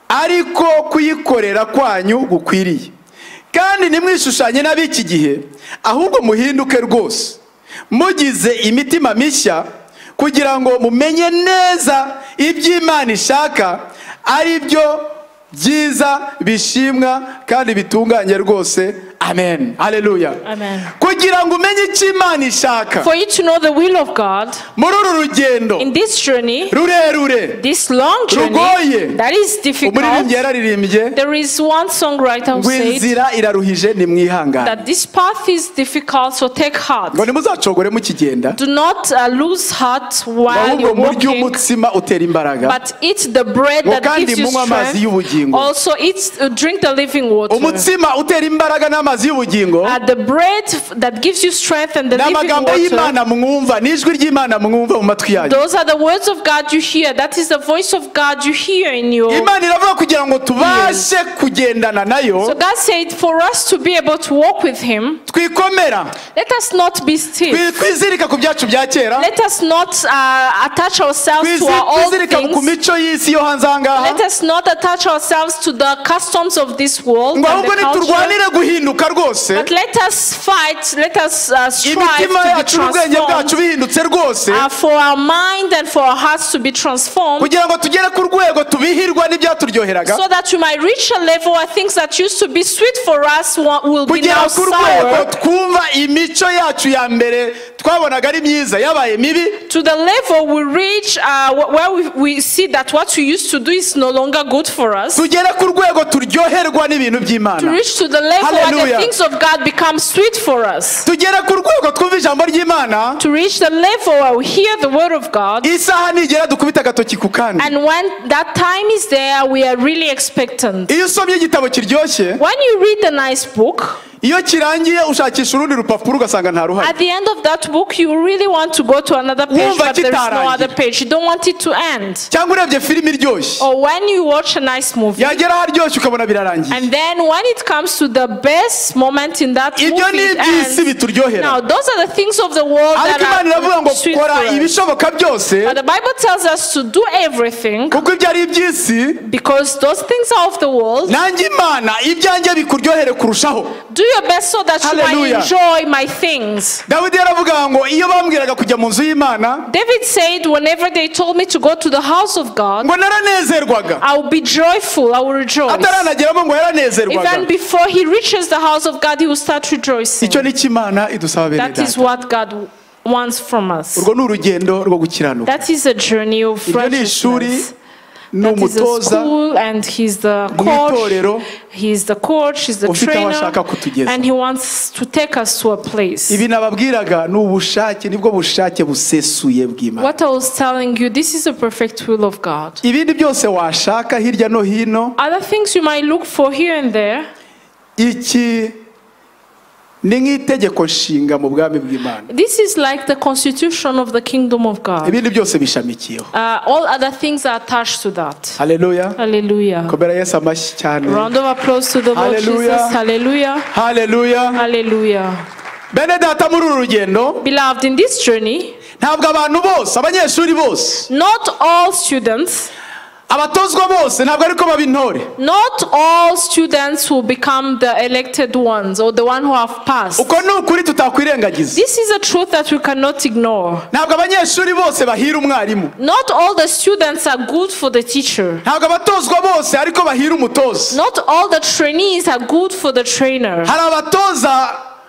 ariko kuyikorera kwanyu gukwiriye kandi ntimwishushanye n'ab'iki gihe ahubwo muhinduke rwose mugize imitima mishya kugira ngo mumenye neza ibyo imana ishaka ari byo byiza bishimwa kandi bitunganye rwose amen haleluya Amen. kugira ngo umenye icyo imana ishaka For you to know the will of God muri uru rugendo in this journey, rurerure this long journey Rugoye. that is umuririmbyi difficult, yararirimbye there is one songwriter who ngo said inzira iraruhije nimwihangane that this path is difficult, so take heart. ngo ntimuzacogore mukigenda Do not uh, lose heart while ahubwo you're murye walking, umutsima utera imbaraga but eat the bread ngo that kandi gives you munywe amazi strength. y'ubugingo Also, eat, uh, drink the living water. umutsima utera imbaraga n'amazi y'ubugingo Uh, the bread f- that gives you strength and the ni living amagambo water. y'imana mwumva ni ijwi ry'imana mwumva mu matwi yanyu Those are the words of God you hear. That is the voice of God you hear in your. imana iravuga kugira ngo tubashe kugendana So nayo God said, for us to be able to walk with Him, twikomera let us not be stiff. twi- twizirika ku byacu bya kera Let us not uh, attach ourselves to twizi- our old twizirika ku things. mico y'isi yo hanze aha ngaha Let us not attach ourselves to the customs of this world and ngo ahubwo the culture. niturwanire guhinduka rwose But let us fight. Let us uh, strive imitima to be yacu n'ubwenge bwacu transformed. bihindutse rwose Uh, for our mind and for our hearts to be transformed kugira ngo tugere ku rwego tubihirwa n'ibyaturyoheraga so that we might reach a level where things that used to be sweet for us wa- will be kugera now ku rwego sour twumva imico yacu ya mbere twabonaga ari myiza yabaye mibi to the level we reach uh, wh- where we, we see that what we used to do is no longer good for us tugere ku rwego turyoherwa n'ibintu to by'imana reach to the level where Hallelujah. the things of God become sweet for us tugere ku rwego twumva ijambo ry'imana to reach the level where we hear the word of God isaha nigera dukubita agatoki ku kandi and when that time is there we are really expectant iyo usomye igitabo kiryoshye when you read a nice book iyo kirangiye ushakisha urundi rupapuro ugasanga nta ruhari At the end of that book, you really want to go to another page, Wumva but there is no kitarangira. other page. You don't want it to end. cyangwa urebye filime iryoshye Or when you watch a nice movie, yagera aharyoshye ukabona birarangiye and then when it comes to the best moment in that movie, ibyo ni it iby'isi ends. Now, bituryohera those are the things of the world ariko that imana iravuga ngo are sweet for kora us. ibishoboka byose But the Bible tells us to do everything kuko ibyo ari iby'isi because those things are of the world. nanjye imana ibyanjye bikuryohere kurushaho Do your best so that Hallelujah. you might enjoy my things. dawidi yaravuga ngo iyo bambwiraga kujya mu nzu y'imana David said, Whenever they told me to go to the house of God, ngo naranezerwaga I will be joyful, I will rejoice. ataranageramo ngo yaranezerwaga Even before he reaches the house of God, he will start rejoicing. icyo ni cyo imana idusaba bene That is data what God wants from us. urwo ni urugendo rwo gukiranuka That is a journey of iryo ni ishuri ni righteousness. That is a umutoza school, and he's the mu itorero coach. He's the coach, he's the ufite aho ashaka trainer, kutugeza. and he wants to take us to a place. ibi nababwiraga ni ubushake nibwo bushake busesuye bw'imana What I was telling you, this is the perfect will of God. ibindi byose washaka hirya no hino Other things you might look for here and there, iki ni nk'itegeko nshinga mu bwami bw'imana this is like the constitution of the kingdom of God. ibindi byose bishamikiyeho Uh, all other things are attached to that. haleluya Hallelujah. komera yesu amashyi cyane Round of applause to the Lord Hallelujah. Jesus. Hallelujah. haleluya Hallelujah. bene data muri uru rugendo Beloved, in this journey, ntabwo abantu bose abanyeshuri bose not all students, abatozwa bose ntabwo ariko baba intore not all students will become the elected ones or the one who have passed. uko ni ukuri tutakwirengagiza This is a truth that we cannot ignore. ntabwo abanyeshuri bose bahira umwarimu Not all the students are good for the teacher. ntabwo abatozwa bose ariko bahira umutoza Not all the trainees are good for the trainer. hari abatoza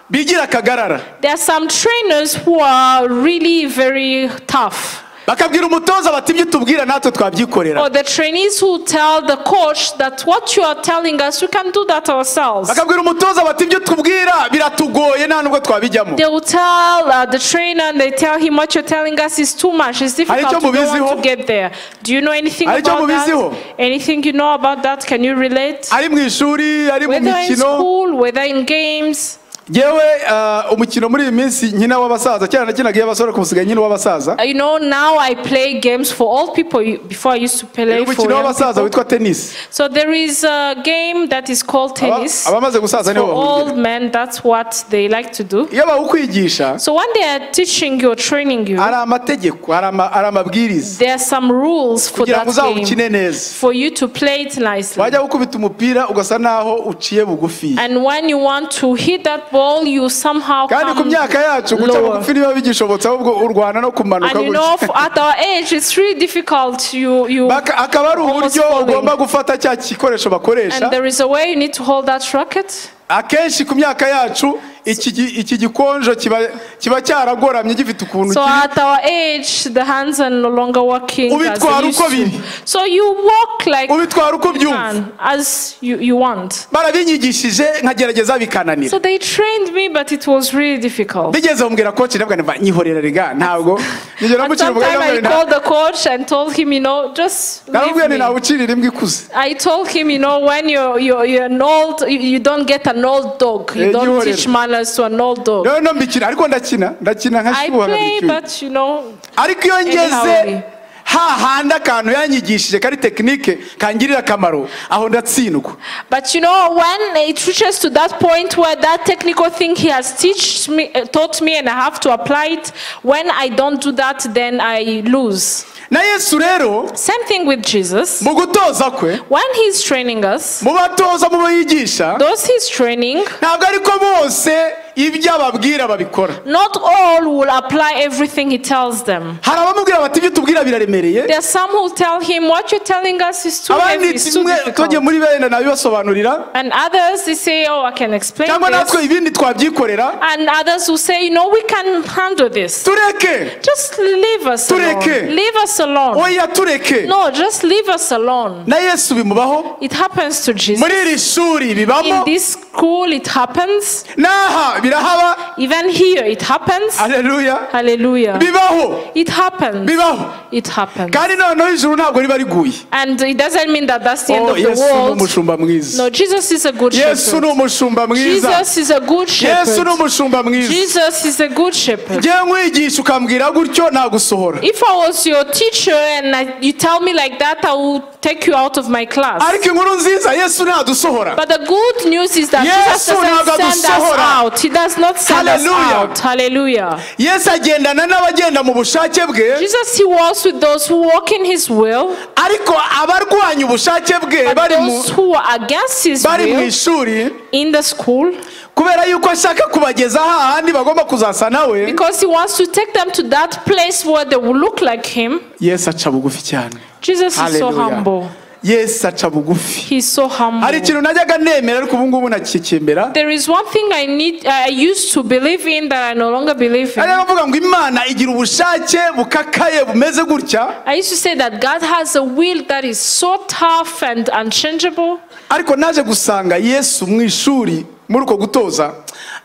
bigira akagarara There are some trainers who are really very tough. bakabwira umutoza bati ibyo utubwira natwe Or twabyikorera the trainees who tell the coach that what you are telling us, we can do that ourselves. bakabwira umutoza bati ibyo utubwira biratugoye nta nubwo twabijyamo They will tell uh, the trainer and they tell him what you're telling us is too much. It's icyo difficult to, mubiziho? want to get there. Do you know anything Hari icyo about mubiziho? that? Anything you know about that? Can you relate? ari mu ishuri ari mu Whether in mikino school, whether in games. yewe umukino muri iyi minsi nkina w'abasaza kera nakinaga iy'abasore ku musigaye nkina uw'abasaza Uh, You know, now I play games for old people. You- Before I used to play for umukino young w'abasaza people. witwa tenisi So there is a game that is called Aba- tennis. abamaze gusaza For nibo old bawugira men, that's what they like to do. iyo bawukwigisha So when they are teaching you or training you, hari amategeko hari ama- hari amabwiriza there are some rules for kugira that ngo game. uzawukine neza for you to play it nicely. wajya gukubita umupira ugasa naho uciye bugufi And when you want to hit that ball, you somehow kandi ku come myaka yacu guca lower. bugufi ntibiba bigishobotse ahubwo urwana no kumanuka And you know, f- at our age, it's really difficult. You, you, Baka- akaba ari uburyo Almost falling. ugomba gufata cya gikoresho and bakoresha there is a way you need to hold that racket. akenshi ku myaka yacu iki gi- iki gikonjo kiba kiba cyaragoramye gifite ukuntu So kiri at our age, the hands are no longer working as they Ubitwara used uko biri. to. So you walk like ubitwara uko you byumva can, as you, you want. barabinyigishije nkagerageza bikananira So they trained me, but it was really difficult. bigeze bambwira koci ndavuga nti nyihorera rega ntabwo nigera At mucira some umugani ndavuga time nti I nta- called the coach and told him, you know, just leave naramubwiye nti me. ntawe ucirira imbwa ikuze I told him, you know, when you're, you're, you're an old, you, you don't get an old dog. Eh, You you don't are- teach manners to an old dog. rero no mbikina ariko ndakina ndakina nka I shyuha play, nkabishyuye but you know, ariko iyo ngeze Anyhow. hahandi akantu yanyigishije kari tekinike kangirira akamaro aho ndatsindwa but you know, when it reaches to that point where that technical thing he has teach me, uh, taught me, and I have to apply it. When I don't do that, then I lose. na yesu rero Same thing with Jesus. mu gutoza kwe When he's training us, mu batoza mu bo yigisha those he's training, ntabwo ariko bose ibyo ababwira babikora not all will apply everything he tells them. hari abamubwira bati ibyo tubwira biraremereye There are some who tell him, "What you're telling us is too heavy, abandi it's too tumwe tujye difficult." muri bene nabibasobanurira And others they say, "Oh, I can explain cyangwa this." natwe ibindi twabyikorera And others who say, "No, we can handle this. tureke Just leave us alone. Tureke. Leave us alone. oya tureke No, just leave us alone." na yesu bimubaho It happens to Jesus. muri iri shuri bibamo In this school, it happens. n'aha birahaba Even here, it happens. aleluya Hallelujah. bibaho It happens. bibaho It happens. kandi noneho ijuru ntabwo riba riguye And it doesn't mean that that's the end Oh, of the yesu ni world. umushumba mwiza No, Jesus is a good yesu ni shepherd. umushumba mwiza Jesus is a good yesu ni shepherd. umushumba mwiza Jesus is a good shepherd. ngewe nkwigisha ukambwira gutyo nagusohora If I was your teacher and I, you tell me like that, I would take you out of my class. ariko inkuru nziza yesu ntadusohora But the good news is that Yes, Jesus doesn't unaga send us gusohora. out. He does not send us Hallelujah. out. Hallelujah. yesu agendana n'abagenda mu bushake bwe Jesus, He walks with those who walk in His will, ariko abarwanya ubushake bwe but bari mu those who are against His bari mu will ishuri in the school, kubera yuko ashaka kubageza hahandi bagomba kuzasa nawe because He wants to take them to that place where they will look like Him. yesu aca bugufi cyane Jesus is so humble. yesu aca bugufi He's so hari humble. ikintu najyaga nemera ariko ubu ngubu nakikimbera There is one thing I need, I used to believe in that I no longer believe in. ariyo bavuga ngo imana igira ubushake bukakaye bumeze gutya I used to say that God has a will that is so tough and unchangeable. ariko naje gusanga yesu mu ishuri muri uko gutoza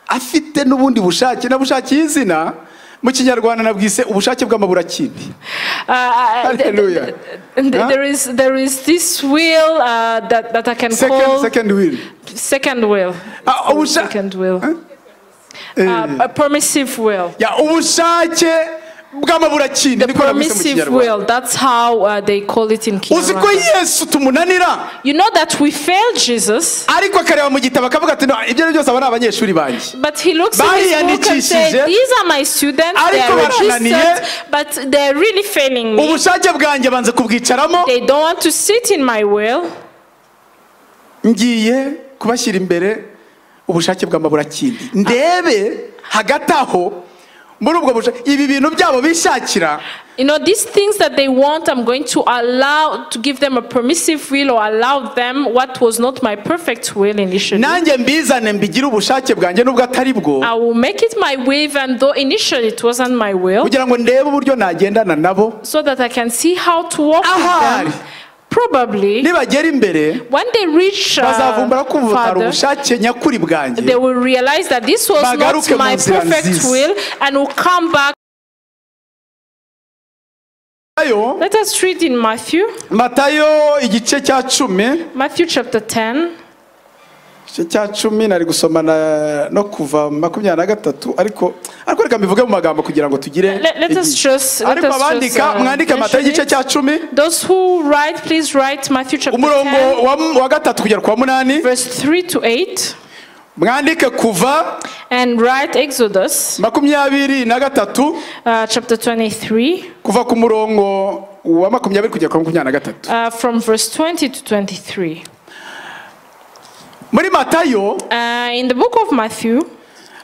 afite n'ubundi bushake nabushakiye izina mu kinyarwanda nabwise ubushake bw'amaburakindi Uh, th- th- Hallelujah. th- th- Huh? There is there is this will uh, that that I can second, call second will second will, Ah, ubusha- second will, Eh. Uh, a permissive will, ya ubushake bw'amaburakindi niko nabwise mu permissive kinyarwanda will. That's how uh, they call it in uzi ko Kinyarwanda. yesu tumunanira You know that we failed Jesus, ariko akareba mu gitabo akavuga ati "No, ibyo ari byose aba ari abanyeshuri banjye but he looks at his book and says, Bariyandikishije. "These are my students. They Ariko are barananiye. registered, but they're really failing me. ubushake bwanjye banze kubwicaramo They don't want to sit in my will. ngiye kubashyira imbere ubushake bw'amaburakindi ndebe hagati aho muri ubwo bushake ibi bintu byabo bishakira You know, these things that they want, I'm going to allow to give them a permissive will or allow them what was not my perfect will initially. nanjye mbizane mbigire ubushake bwanjye n'ubwo atari bwo I will make it my way, even though initially it wasn't my will, kugira ngo ndebe uburyo nagendana nabo so that I can see how to walk Ahari. with them. Probably, nibagera imbere when they reach bazavumbura uh, ko ubu butari Father, ubushake nyakuri bwanjye they will realize that this was Bagaruke not mu my nzira perfect nziza. will and will come back. matayo Let us read in Matthew, matayo igice cya cumi Matthew chapter 10. igice cya cumi nari gusoma na- no kuva makumyabiri na gatatu ariko ariko reka mbivuge mu magambo kugira ngo tugire Let- let us igihe. just- let ariko us just, abandika uh, mwandike amata y'igice mention cya cumi Those who write, please write Matthew chapter umurongo 10. wa, wa gatatu kugera ku wa munani verse 3 to 8 mwandike kuva and write Exodus makumyabiri na gatatu uh, chapter 23 kuva ku murongo wa makumyabiri kugera ku wa makumyabiri na gatatu uh, from verse 20 to 23. muri matayo Uh, in the book of Matthew,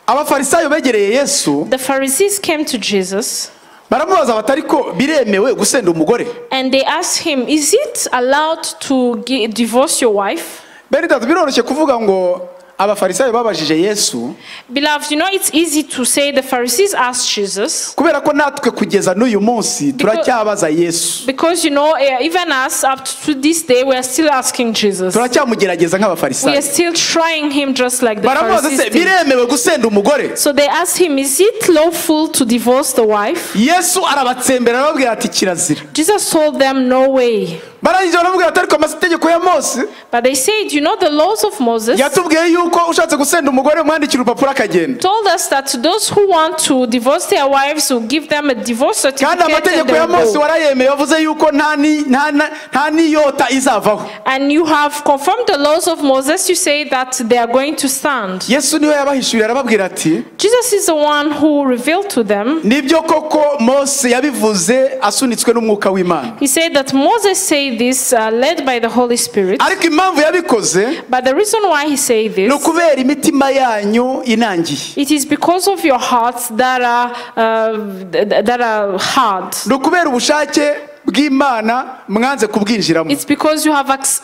abafarisayo begereye yesu the Pharisees came to Jesus baramubaza bati ariko biremewe gusenda umugore and they asked him, Is it allowed to gi- divorce your wife? bene itatu biroroshye kuvuga ngo abafarisayo babajije yesu Beloved, you know, it's easy to say the Pharisees asked Jesus kubera ko natwe kugeza n'uyu munsi turacyabaza yesu because, you know, eh, even us up to this day, we are still asking Jesus. turacyamugerageza We are nk'abafarisayo still trying him just like the baramubaza se Pharisees. did. biremewe gusenda umugore So they asked him, Is it lawful to divorce the wife? yesu arabatsembera arababwira ati kirazira Jesus told them, No way. barangije baramubwira ati ariko amategeko ya mose But they said, You know, the laws of Moses yatubwiye yuko ushatse gusenda umugore umwandikira urupapuro akagenda told us that those who want to divorce their wives will give them a divorce certificate. kandi And, amategeko they ya will mose go. warayemeye wavuze yuko nta ni- nta na- nta n'iyota izavaho and you have confirmed the laws of Moses, you say that they are going to stand. yesu niwe yabahishuriye arababwira ati Jesus is the one who revealed to them. nibyo koko mose yabivuze asunitswe n'umwuka w'imana He said that Moses said this uh, led by the Holy Spirit. ariko impamvu yabikoze But the reason why he said ni this, ukubera imitima yanyu inangiye it is because of your hearts that are, uh, th- th- that are hard. ni ukubera ubushake bw'imana mwanze kubwinjiramo It's because you have ac-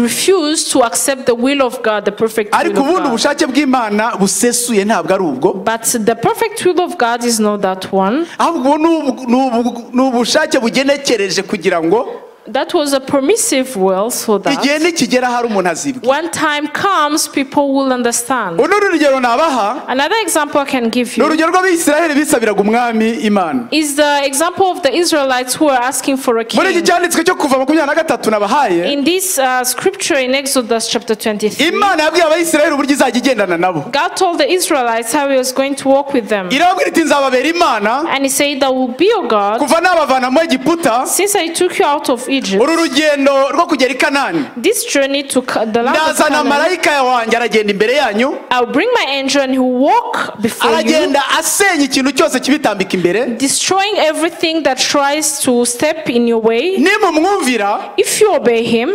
refused to accept the will of God, the perfect will ariko ubundi of God. ubushake bw'imana busesuye ntabwo ari ubwo But the perfect will of God is not that one. ahubwo ubu ni ubu- ni ubu- ni ubushake bugenekereje kugira ngo That was a permissive will so igihe that nikigera hari umuntu azibwe when time comes, people will understand. uno urugero nabaha Another example I can give ni you urugero rw'abisiraheli bisabiraga umwami imana is the example of the Israelites who are asking for a muri iki king. cyanditswe cyo kuva makumyabiri na gatatu nabahaye In this uh, scripture in Exodus chapter 23, imana yabwiye abayisiraheli uburyo izajya igendana nabo God told the Israelites how He was going to walk with them. irababwira iti nzababera imana And He said, I will be your God kuva nabavana mu egiputa since I took you out of Egypt. uru rugendo rwo kugera i kanani This journey to Ca- the land of ndazana Canaan, marayika wanjye aragenda imbere yanyu I'll bring my angel and he will walk before you, aragenda asenya ikintu cyose kibitambika imbere destroying everything that tries to step in your way. nimumwumvira If you obey him,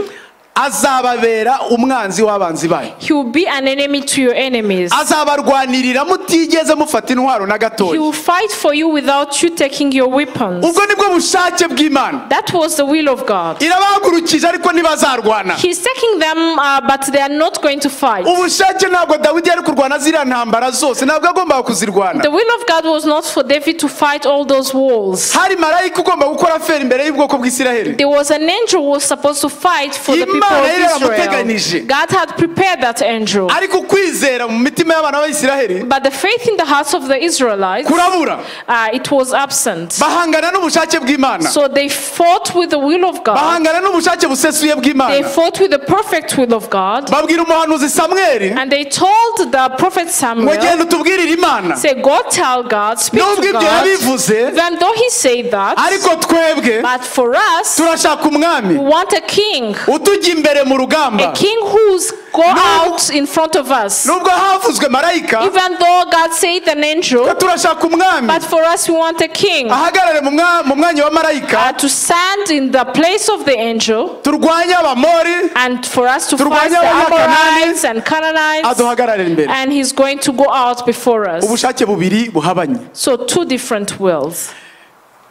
azababera umwanzi w'abanzi bayo he will be an enemy to your enemies. azabarwanirira mutigeze mufata intwaro na He gatoya will fight for you without you taking your weapons. ubwo nibwo bushake bw'imana That was the will of God. irabahagurukije ariko ntibazarwana He's taking them, uh, but they are not going to fight. ubushake ntabwo dawidi yari kurwana ziriya ntambara zose ntabwo yagombaga kuzirwana The will of God was not for David to fight all those wars. hari marayika ugomba gukora feri imbere y'ubwoko bw'isiraheli There was an angel who was supposed to fight for the people Imana yari of Israel. yaramuteganije. God had prepared that angel. ariko ukwizera mu mitima y'abana b'abisiraheli But the faith in the hearts of the Israelites, kurabura uh, it was absent. bahangana n'ubushake bw'imana So they fought with the will of God. bahangana n'ubushake busesuye They bw'imana fought with the perfect will of God. babwira umuhanuzi samweli And they told the prophet ngo Samuel, genda utubwirire imana say, go tell God, speak nubwo to ibyo God. yabivuze Even though he said that, ariko twebwe but for us, turashaka we umwami want a king. utujya imbere mu A rugamba king who's go out in front of us. nubwo havuzwe marayika Even though God said an ko angel, turashaka umwami but for us, we want a king. ahagarare mu mwa- mu mwanya wa Uh, marayika to stand in the place of the angel turwanye abamori and for us to Turwanye fight the Abakanaani. Amorites and Canaanites, aduhagararira imbere and he's going to go out before us. ubushake bubiri buhabanye So two different wills.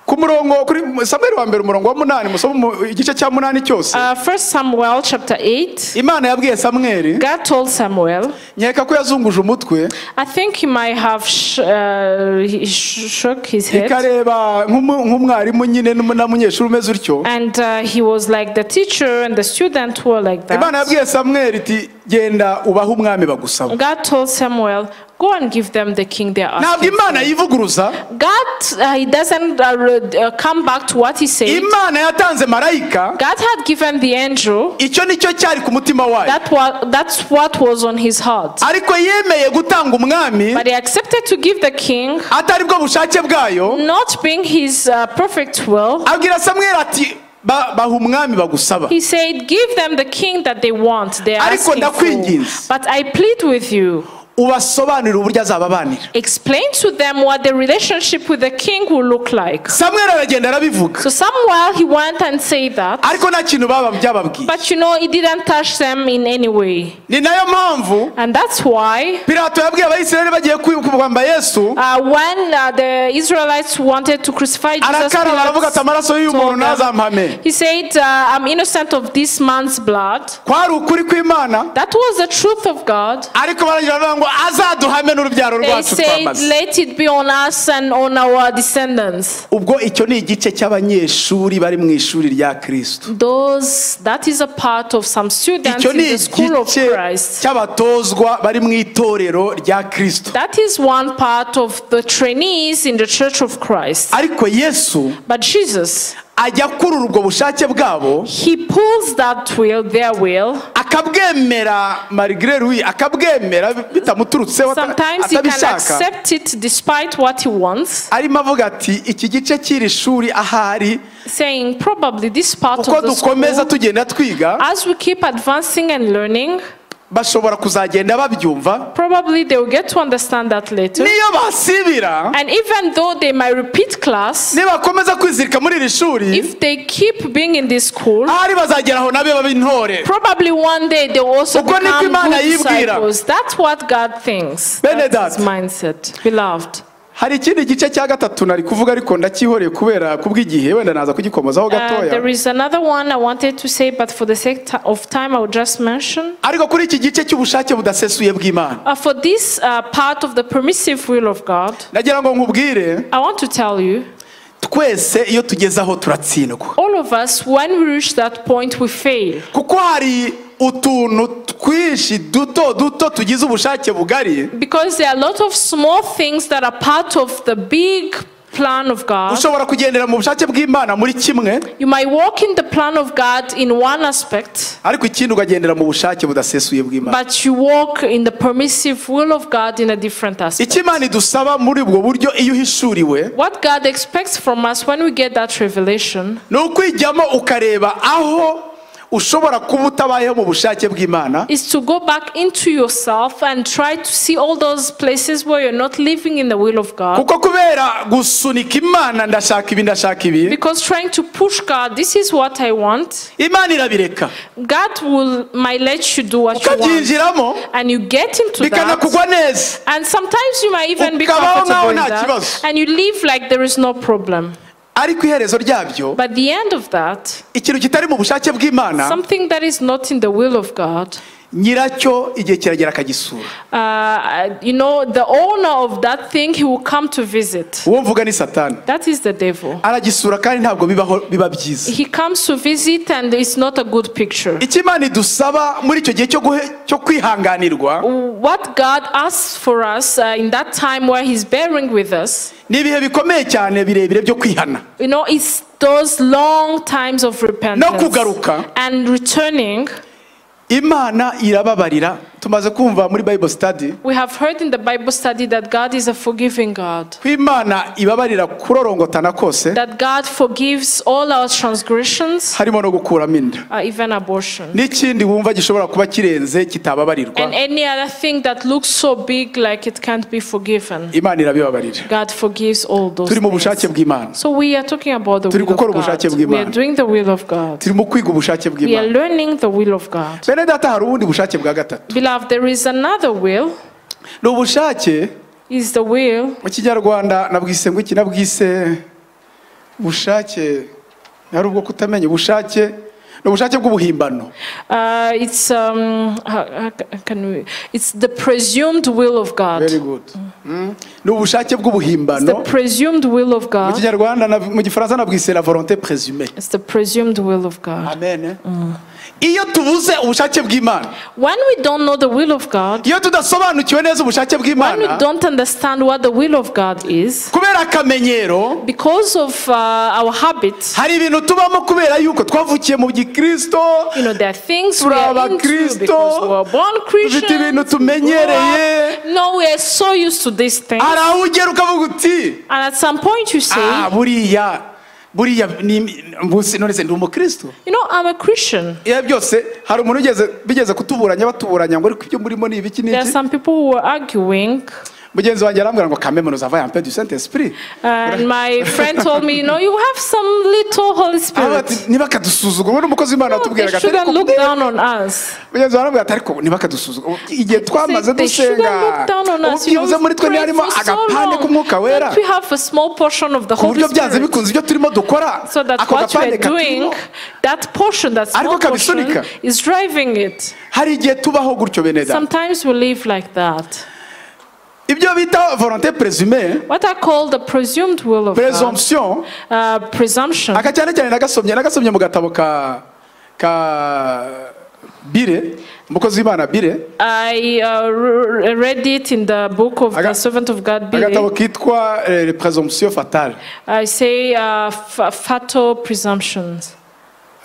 ku murongo kuri samweli wa mbere umurongo wa munani musome mu- igice cya munani cyose Uh, First Samuel chapter eight. imana yabwiye samweli God told Samuel, nkeka ko yazunguje umutwe I think he might have sh- uh, he sh- shook his head, ikareba nk'umu- nk'umwarimu nyine n'umu- n'umunyeshuri umeze utyo and uh, he was like the teacher and the student were like imana that. yabwiye samweli iti genda ubahe umwami bagusaba God told Samuel, go and give them the king they are ntabwo asking. imana yivuguruza God, uh, he doesn't uh, re- uh, come back to what he said. imana yatanze marayika God had given the angel icyo nicyo cyari ku mutima wayo That was, that's what was on his heart. ariko yemeye gutanga umwami But he accepted to give the king, atari bwo bushake bwayo not being his uh, perfect will. abwira samweli ati "Ba- baha umwami bagusaba He said, Give them the king that they want. They are Ariko asking for. ndakwinginze. But I plead with you. ubasobanurire uburyo azababanira Explain to them what the relationship with the king will look like. samweri aragenda arabivuga So somewhere he went and said that, ariko nta kintu baba byababwiye but you know, it didn't touch them in any way. ni nayo mpamvu And that's why pilato yabwiye abisirayeli bagiye kwamba yesu uh, when uh, the Israelites wanted to crucify Jesus, arakaraba aravuga ati Pilate amaraso y'uyu muntu told them- ntazampame he said, uh, I'm innocent of this man's blood. kwari ukuri kw'imana That was the truth of God. ariko baragira baravuga ngo azaduhame n'urubyaro They rwacu said, twamaze Let it be on us and on our descendants. ubwo icyo ni igice cy'abanyeshuri bari mu ishuri rya kirisito Those, that is a part of some students icyo in ni the school of igice Christ. cy'abatozwa bari mu itorero rya kirisito That is one part of the trainees in the church of Christ. ariko yesu But Jesus, ajya akurura ubwo bushake bwabo He pulls that will, their will. akabwemera marigre louis akabwemera bitamuturutseho ata- Sometimes He can atabishaka accept it despite what He wants, arimo avuga ati iki gice cy'iri shuri ahari saying, Probably this part of uko the dukomeza school. tugenda twiga As we keep advancing and learning, bashobora kuzagenda babyumva probably they will get to understand that later. niyo basibira And even though they might repeat class, nibakomeza kwizirika muri iri shuri if they keep being in this school, ahari bazagera aho nabo babe intore probably one day they will also Uko niko become Imana good yibwira. disciples. That's what God thinks. Bene That's his data. mindset, beloved. hari ikindi gice cya gatatu nari kuvuga ariko ndakihoreye kubera kubw'igihe wenda naza kugikomozaho Uh, there gatoya is another one I wanted to say, but for the sake ti- of time, I will just mention. ariko kuri iki gice cy'ubushake budasesuye bw'imana Uh, for this uh, part of the permissive will of God, nagira ngo nkubwire I want to tell you, twese iyo tugeze aho turatsindwa all of us, when we reach that point, we fail. kuko hari utuntu twinshi duto duto tugize ubushake bugari Because there are a lot of small things that are part of the big plan of God. ushobora kugendera mu bushake bw'imana muri kimwe You might walk in the plan of God in one aspect, ariko ikindi ukagendera mu bushake budasesuye bw'imana but you walk in the permissive will of God in a different aspect. icyo imana idusaba muri ubwo buryo iyo uhishuriwe What God expects from us when we get that revelation ni ukwijyamo ukareba aho ushobora kuba utabayeho mu bushake bw'imana is to go back into yourself and try to see all those places where you're not living in the will of God. kuko kubera gusunika imana ndashaka ibi ndashaka ibi Because trying to push God, this is what I want, imana irabireka God will might let you do what you want. ukabyinjiramo And you get into that. bikanakugwa neza And sometimes you might even be Ukabaho nkaho comfortable in nta that, kibazo. and you live like there is no problem. ariko iherezo ryabyo But the end of that, ikintu kitari mu bushake bw'imana something that is not in the will of God, nyiracyo igihe kiragera akagisura uh, you know, the owner of that thing, he will come to visit. uwo mvuga ni satani That is the devil. aragisura kandi ntabwo bibaho biba byiza He comes to visit, and it's not a good picture. icyo imana idusaba muri icyo gihe cyo guhe- cyo kwihanganirwa What God asks for us uh, in that time where He's bearing with us, ni ibihe bikomeye cyane birebire byo kwihana you know, it's those long times of repentance kugaruka. and returning. imana irababarira tumaze kumva muri bible study We have heard in the Bible study that God is a forgiving God, ko imana ibabarira kurorongotana kose that God forgives all our transgressions, harimo no gukuramo inda uh, even abortion. n'ikindi wumva gishobora kuba kirenze And kitababarirwa any other thing that looks so big like it can't be forgiven. imana irabibabarira God forgives all those turi mu bushake things. bw'imana So we are talking about the Turi will of gukora ubushake God. We are bw'Imana. doing the will of God. turi mu kwiga ubushake We are bw'imana learning the will of God. bene data hari ubundi bushake bwa gatatu Beloved, there is another will, ni ubushake is the will. mu kinyarwanda nabwise ngo iki nabwise bushake hari ubwo kutamenya ubushake ni ubushake bw'ubuhimbano Uh, it's um, how- how ca- can we, it's the presumed will of God. very good Mm. ni ubushake It's the bw'ubuhimbano presumed will of mu God. kinyarwanda na- mu gifaransa nabwise la volonté présumée It's the presumed will of God. amen iyo tubuze ubushake bw'imana When we don't know the will of God, iyo tudasobanukiwe neza ubushake when we bw'imana don't understand what the will of God is, kubera akamenyero because of uh, our habits, hari ibintu tubamo kubera yuko twavukiye mu gikristo you know, there are things we Turi are into abakristo, because we were born dufite ibintu Christians. we grew tumenyereye. up. No, we are so used to these things. hari aho ugera ukavuga uti And at some point you say, "Ah, buriya buriya ni- mbuse none se ndi umukristo You know, I'm a Christian. iyo byose hari umuntu ugeze bigeze kutuburanya batuburanya ngo ariko ibyo murimo ni ibiki There are n'iki some people who are arguing, mugenzi wanjye arambwira ngo kameme nuzavaye ampe du saint esprit and my friend told me, you know, you have some little Holy Aravuga Spirit. ati ntibakadusuzugura we n'umukozi w'imana No, they watubwiraga ati shouldn't ariko look down on us. mugenzi wawe arambwira ati ariko ntibakadusuzugura igihe twamaze They shouldn't dusenga look down on us. You know, ubyibuze muri we've twe prayed ntiharimo for so agapande long k'umwuka wera that we have a small portion of the ku Holy buryo byanze Spirit. bikunze ibyo turimo dukora So that ako what gapande we're katurimo doing, that portion, that small Ariko portion, kabisunika. is driving it. hari igihe tubaho gutyo bene data Sometimes we live like that. ibyo bita volonté présumée What are called the presumed will of God, présomption uh, presumption. aka cyane cyane nagasomye nagasomye mu gatabo ka ka bire umukozi w'imana bire I uh, re- read it in the book of Aga- the servant of God, agatabo Billy. kitwa eh, présomption fatale I say uh, fa- fatal presumptions.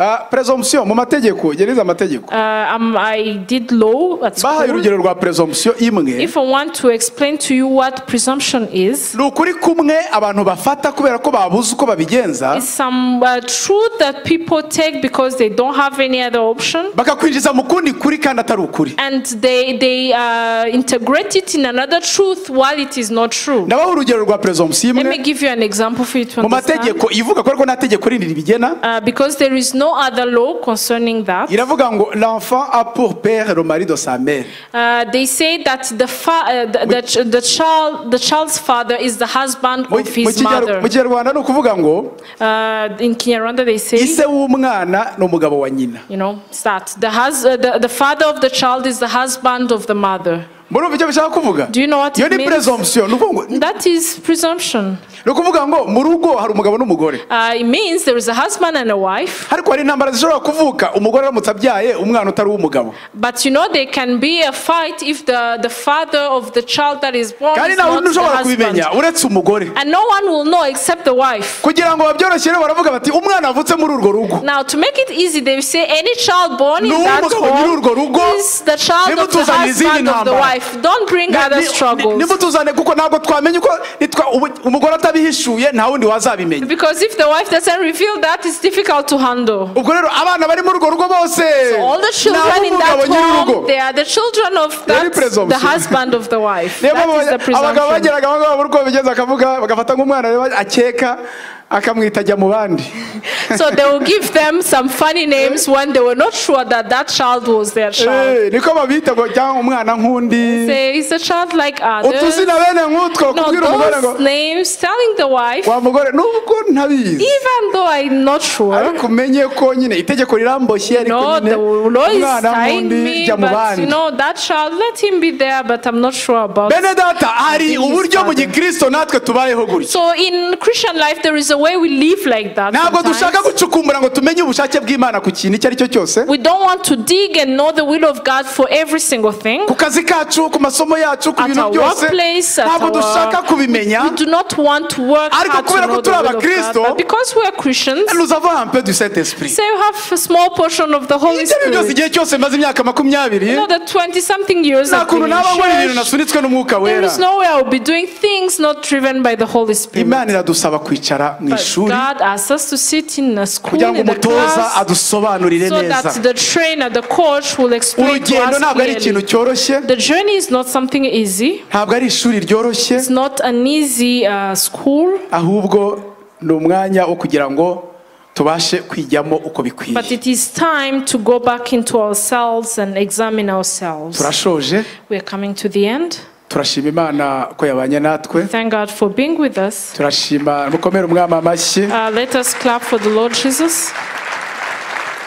Ah, présomption mu mategeko gereza amategeko Uh, um, I did law at bahaye school. urugero rwa présomption imwe If I want to explain to you what presumption is, ni ukuri kumwe abantu bafata kubera ko babuze uko babigenza it's some uh, truth that people take because they don't have any other option. bakakwinjiza mu kundi kuri kandi atari ukuri And they, they uh, integrate it in another truth while it is not true. ndabaha urugero rwa présomption Let me imwe give you an example for you to mu understand. mategeko ivuga ko ariko nta tegeko rindi ribigena Uh, because there is no other law concerning that. iravuga ngo l'enfant a pour père le mari de sa mère Uh, they say that the, fa- uh, the, the, ch- the child the child's father is the husband Mu- of mu his Kinyarw- mother. mu kinyarwanda ni ukuvuga ngo Uh, in Kinyarwanda they say, ise w'umwana ni umugabo wa nyina you know, it's that the, hus- uh, the the father of the child is the husband of the mother. murumva icyo bishaka kuvuga Do you know what iyo it ni means? presomption ni ukuvuga ngo- That is presumption. ni ukuvuga ngo mu rugo hari umugabo n'umugore Uh, it means there is a husband and a wife, ariko hari intambara zishobora kuvuka umugore aramutse abyaye umwana utari uw'umugabo but you know there can be a fight if the, the father of the child that is born kandi is ntawe not the ushobora husband. kubimenya uretse umugore And no one will know except the wife. kugira ngo babyoroshyire baravuga bati umwana wavutse muri urwo rugo Now, to make it easy, they say any child born in N'uwo that mugabo home nyir'urwo rugo, is the child of the nimutuzanire izindi husband of the ntambara. wife. Don't bring other struggles. nimutuzane kuko ntabwo twamenya uko nitwa- ubu- umugore atabihishuye nta wundi wazabimenya Because if the wife doesn't reveal that, it's difficult to handle. ubwo rero abana bari muri urwo rugo bose All the ni children in ab'umugabo that nyir'urugo home, they are the children of Very that, presumption. the husband of the wife. niyo That mpamvu is the abagabo- abagabo presumption. bageraga aho ngaho babura uko babigenza bakavuga bagafata nk'umwana rero akeka akamwita ajya mu bandi So they will give them some funny names when they were not sure that that child was their child. Eh, niko babita ngo cyangwa umwana nk'undi Say, it's a child like others. utuzina bene nk'utwo No, kubwira umugore ngo those names, telling the wife, wa mugore nubwo ntabizi even though I'm not sure, ariko umenye ko nyine itegeko riramboshye ariko No, the nyine law is umwana tying nk'undi me, jya mu but bandi you know, that child, let him be there, but I'm not sure about bene data hari Please, uburyo mu Father. gikristo natwe tubayeho gutya So in Christian life, there is a way we live like that. ntabwo dushaka sometimes. gucukumbura ngo tumenye ubushake bw'imana ku kintu icyo ari cyo cyose We don't want to dig and know the will of God for every single thing. ku kazi kacu ku masomo yacu ku At bintu our byose workplace, at ntabwo our- dushaka kubimenya We do not want to work Ariko hard kubera to ko know the turi will of God, abakristo, but because we are Christians, nous avons un peu du saint esprit say you have a small portion of the Holy ibyo ari byo byose Spirit. igihe cyose maze imyaka makumyabiri You know, the 20-something years nta I've been kuntu in naba nkora ibintu church, nasunitswe n'umwuka there wera is no way I will be doing things not driven by the Holy Spirit. imana iradusaba kwicara mu But ishuri God asks us to sit in a school kugira ngo in the umutoza class adusobanurire so neza that the trainer, the coach will explain to urugendo ntabwo ari us ikintu clearly. cyoroshye The journey is not something easy. ntabwo ari ishuri ryoroshye It's not an easy uh, school, ahubwo ni umwanya wo kugira ngo tubashe kwijyamo uko bikwiriye but it is time to go back into ourselves and examine ourselves. turashoje We are coming to the end. turashima imana ko yabanye natwe Thank God for being with us. turashima mukomere umwami amashyi Uh, let us clap for the Lord Jesus.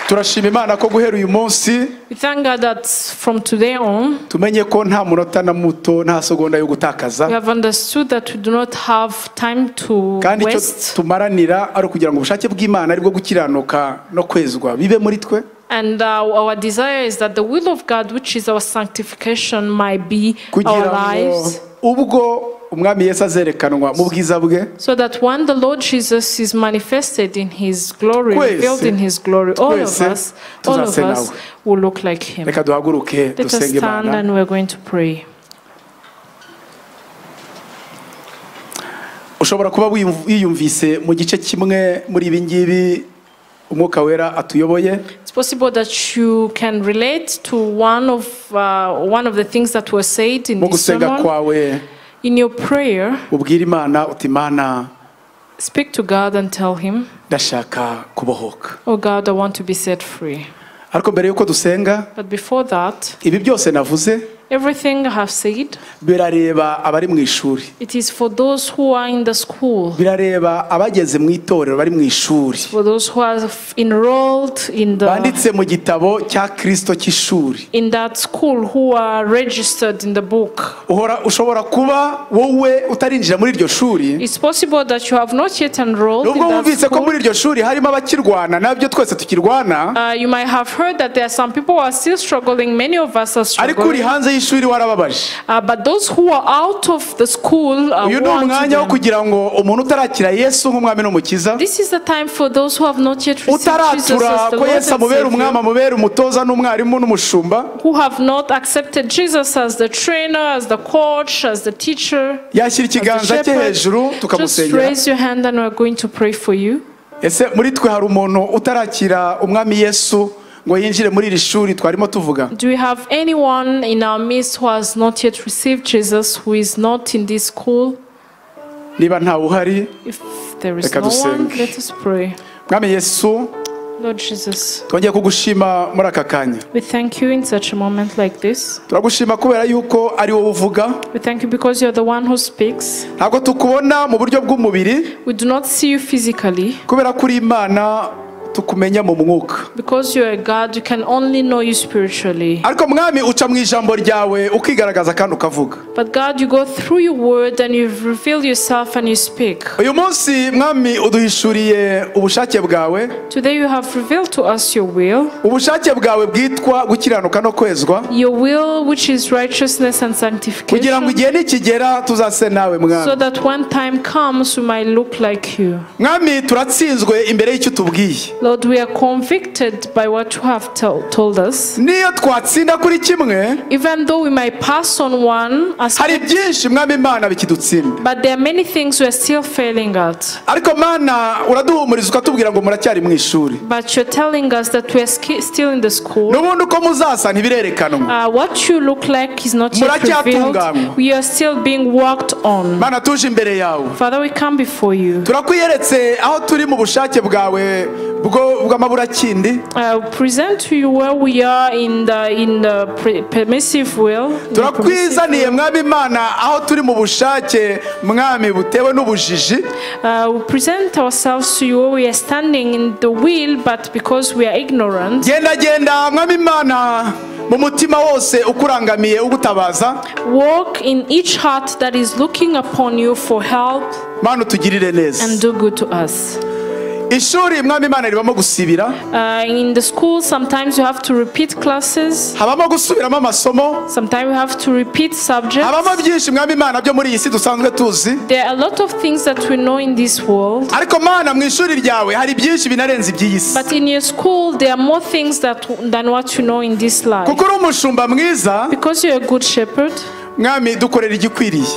turashima imana ko guhera uyu munsi We thank God that from today on, tumenye ko nta munota na muto nta segonda yo we gutakaza have understood that we do not have time to kandi icyo waste. tumaranira ari ukugira ngo ubushake bw'imana aribwo gukiranuka no kwezwa bibe muri twe And uh, our desire is that the will of God, which is our sanctification, might be our kugira ngo lives. ubwo umwami yesu azerekanwa mu bwiza bwe So that when the Lord Jesus is manifested in his glory, Twese- revealed in his glory, all of twese us, all of tuzase us nawe. will look like him. reka duhaguruke Let us dusenge stand imana and we're going to pray. ushobora kuba wiyumv- wiyumvise mu gice kimwe muri ibi ngibi umwuka wera atuyoboye It's possible that you can relate to one of uh, one of the things that were said in mu this gusenga sermon. kwawe In your prayer, ubwire imana uti mana speak to God and tell Him, ndashaka kubohoka "Oh God, I want to be set free." ariko mbere y'uko dusenga But before that, ibi byose navuze everything I have said, birareba abari mu ishuri it is for those who are in the school, birareba abageze mu itorero bari mu ishuri for those who are f- enrolled in the banditse mu gitabo cya kirisito cy'ishuri in that school who are registered in the book. uhora ushobora kuba wowe utarinjira muri iryo shuri It's possible that you have not yet enrolled in nubwo that wumvise ko school. muri iryo shuri harimo abakirwana nabyo twese tukirwana Uh, you might have heard that there are some people who are still struggling. Many of us are ariko uri struggling. hanze y'ishuri warababaje Uh, but those who are out of the school are uyu ni umwanya wo kugira ngo umuntu utarakira yesu nk'umwami n'umukiza This is the time for those who have not yet received Jesus as utaratura ko the Lord and yesu amubera umwami Savior, amubera umutoza n'umwarimu n'umushumba who have not accepted Jesus as the trainer, as the coach, as the teacher, yashyira as ikiganza cye the shepherd. hejuru Just tukamusengera raise your hand and we're going to pray for you. ese muri twe hari umuntu utarakira umwami yesu ngo yinjire muri iri shuri twarimo tuvuga Do we have anyone in our midst who has not yet received Jesus, who is not in this school? niba ntawe uhari If there is Reka no one, dusenge. let us pray. mwami yesu Lord Jesus, twongeye kugushima muri aka kanya we thank you in such a moment like this. turagushima kubera yuko ari wowe uvuga We thank you because you're the one who speaks. ntabwo tukubona mu buryo bw'umubiri We do not see you physically. kubera ko uri imana tukumenya mu mwuka Because you're a God, you can only know you spiritually. ariko mwami uca mu ijambo ryawe ukigaragaza kandi ukavuga But God, you go through your word and you reveal yourself and you speak. uyu munsi mwami uduhishuriye ubushake bwawe Today you have revealed to us your will, ubushake bwawe bwitwa gukiranuka no kwezwa your will which is righteousness and kugira ngo sanctification, igihe nikigera tuzase nawe so mwami that when time comes we might look like you. mwami turatsinzwe imbere y'icyo utubwiye Lord, we are convicted by what you have tell, told us. niyo twatsinda kuri kimwe Even though we might pass on one hari aspect, byinshi mwami imana bikidutsinda but there are many things we are still failing at. ariko mana uraduhumuriza ukatubwira ngo muracyari mu ishuri But you're telling us that we are ski- still in the school. n'ubundi uko muzasa ntibirerekanwa Uh, what you look like is not yet Muracyatunganywa. revealed. We are still being worked on. mana tuje imbere yawe Father, we come before you. turakwiyeretse aho turi mu bushake bwawe bwo bw'amaburakindi I will present to you where we are in the in the pre- permissive will. in the permissive turakwizaniye will. mwami imana aho turi mu bushake mwami butewe n'ubujiji Uh, we present ourselves to you where we are standing in the will, but because we are ignorant, genda genda mwami imana mu mutima wose ukurangamiye ugutabaza walk in each heart that is looking upon you for help mana utugirire neza and do good to us. ishuri mwami imana ribamo gusibira Uh, in the school, sometimes you have to repeat classes. habamo gusubiramo amasomo Sometimes you have to repeat subjects. habamo byinshi mwami imana byo muri iyi si dusanzwe tuzi There are a lot of things that we know in this world, ariko mana mu ishuri ryawe hari byinshi binarenze iby'iyi si but in your school, there are more things that, than what you know in this life. kuko uri umushumba mwiza Because you're a good shepherd, mwami dukorera igikwiriye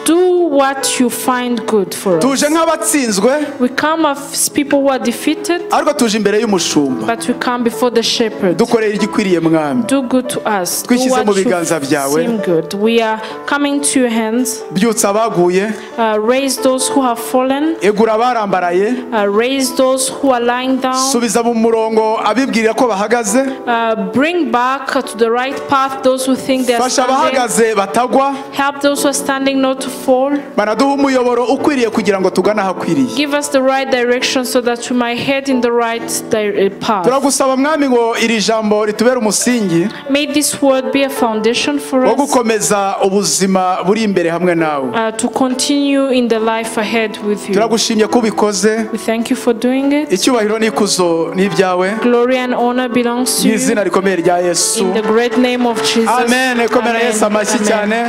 do what you find good for us. tuje nk'abatsinzwe We come as people who are defeated, ariko tuje imbere y'umushumba but we come before the shepherd. dukorera igikwiriye mwami Do good to us. Do Twishyize what mu you biganza byawe. seem good. We are coming to your hands. byutsa abaguye Uh, raise those who have fallen. egura abarambaraye Uh, raise those who are lying down. subiza mu murongo abibwirira ko bahagaze Uh, bring back to the right path those who think they are fasha standing. abahagaze batagwa Help those who are standing not to fall. banaduha umuyoboro ukwiriye kugira ngo tugane ahakwiriye Give us the right direction so that we might head in the right di- uh, path. turagusaba mwami ngo iri jambo ritubere umusingi May this word be a foundation for wo us gukomeza ubuzima buri imbere hamwe nawe uh, to continue in the life ahead with you. turagushimye ko ubikoze We thank you for doing it. icyubahiro n'ikuzo ni ibyawe Glory and honor belongs to mu you. izina rikomeye rya yesu In the great name of Jesus. amen komera yesu amashyi Amen. cyane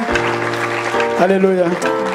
haleluya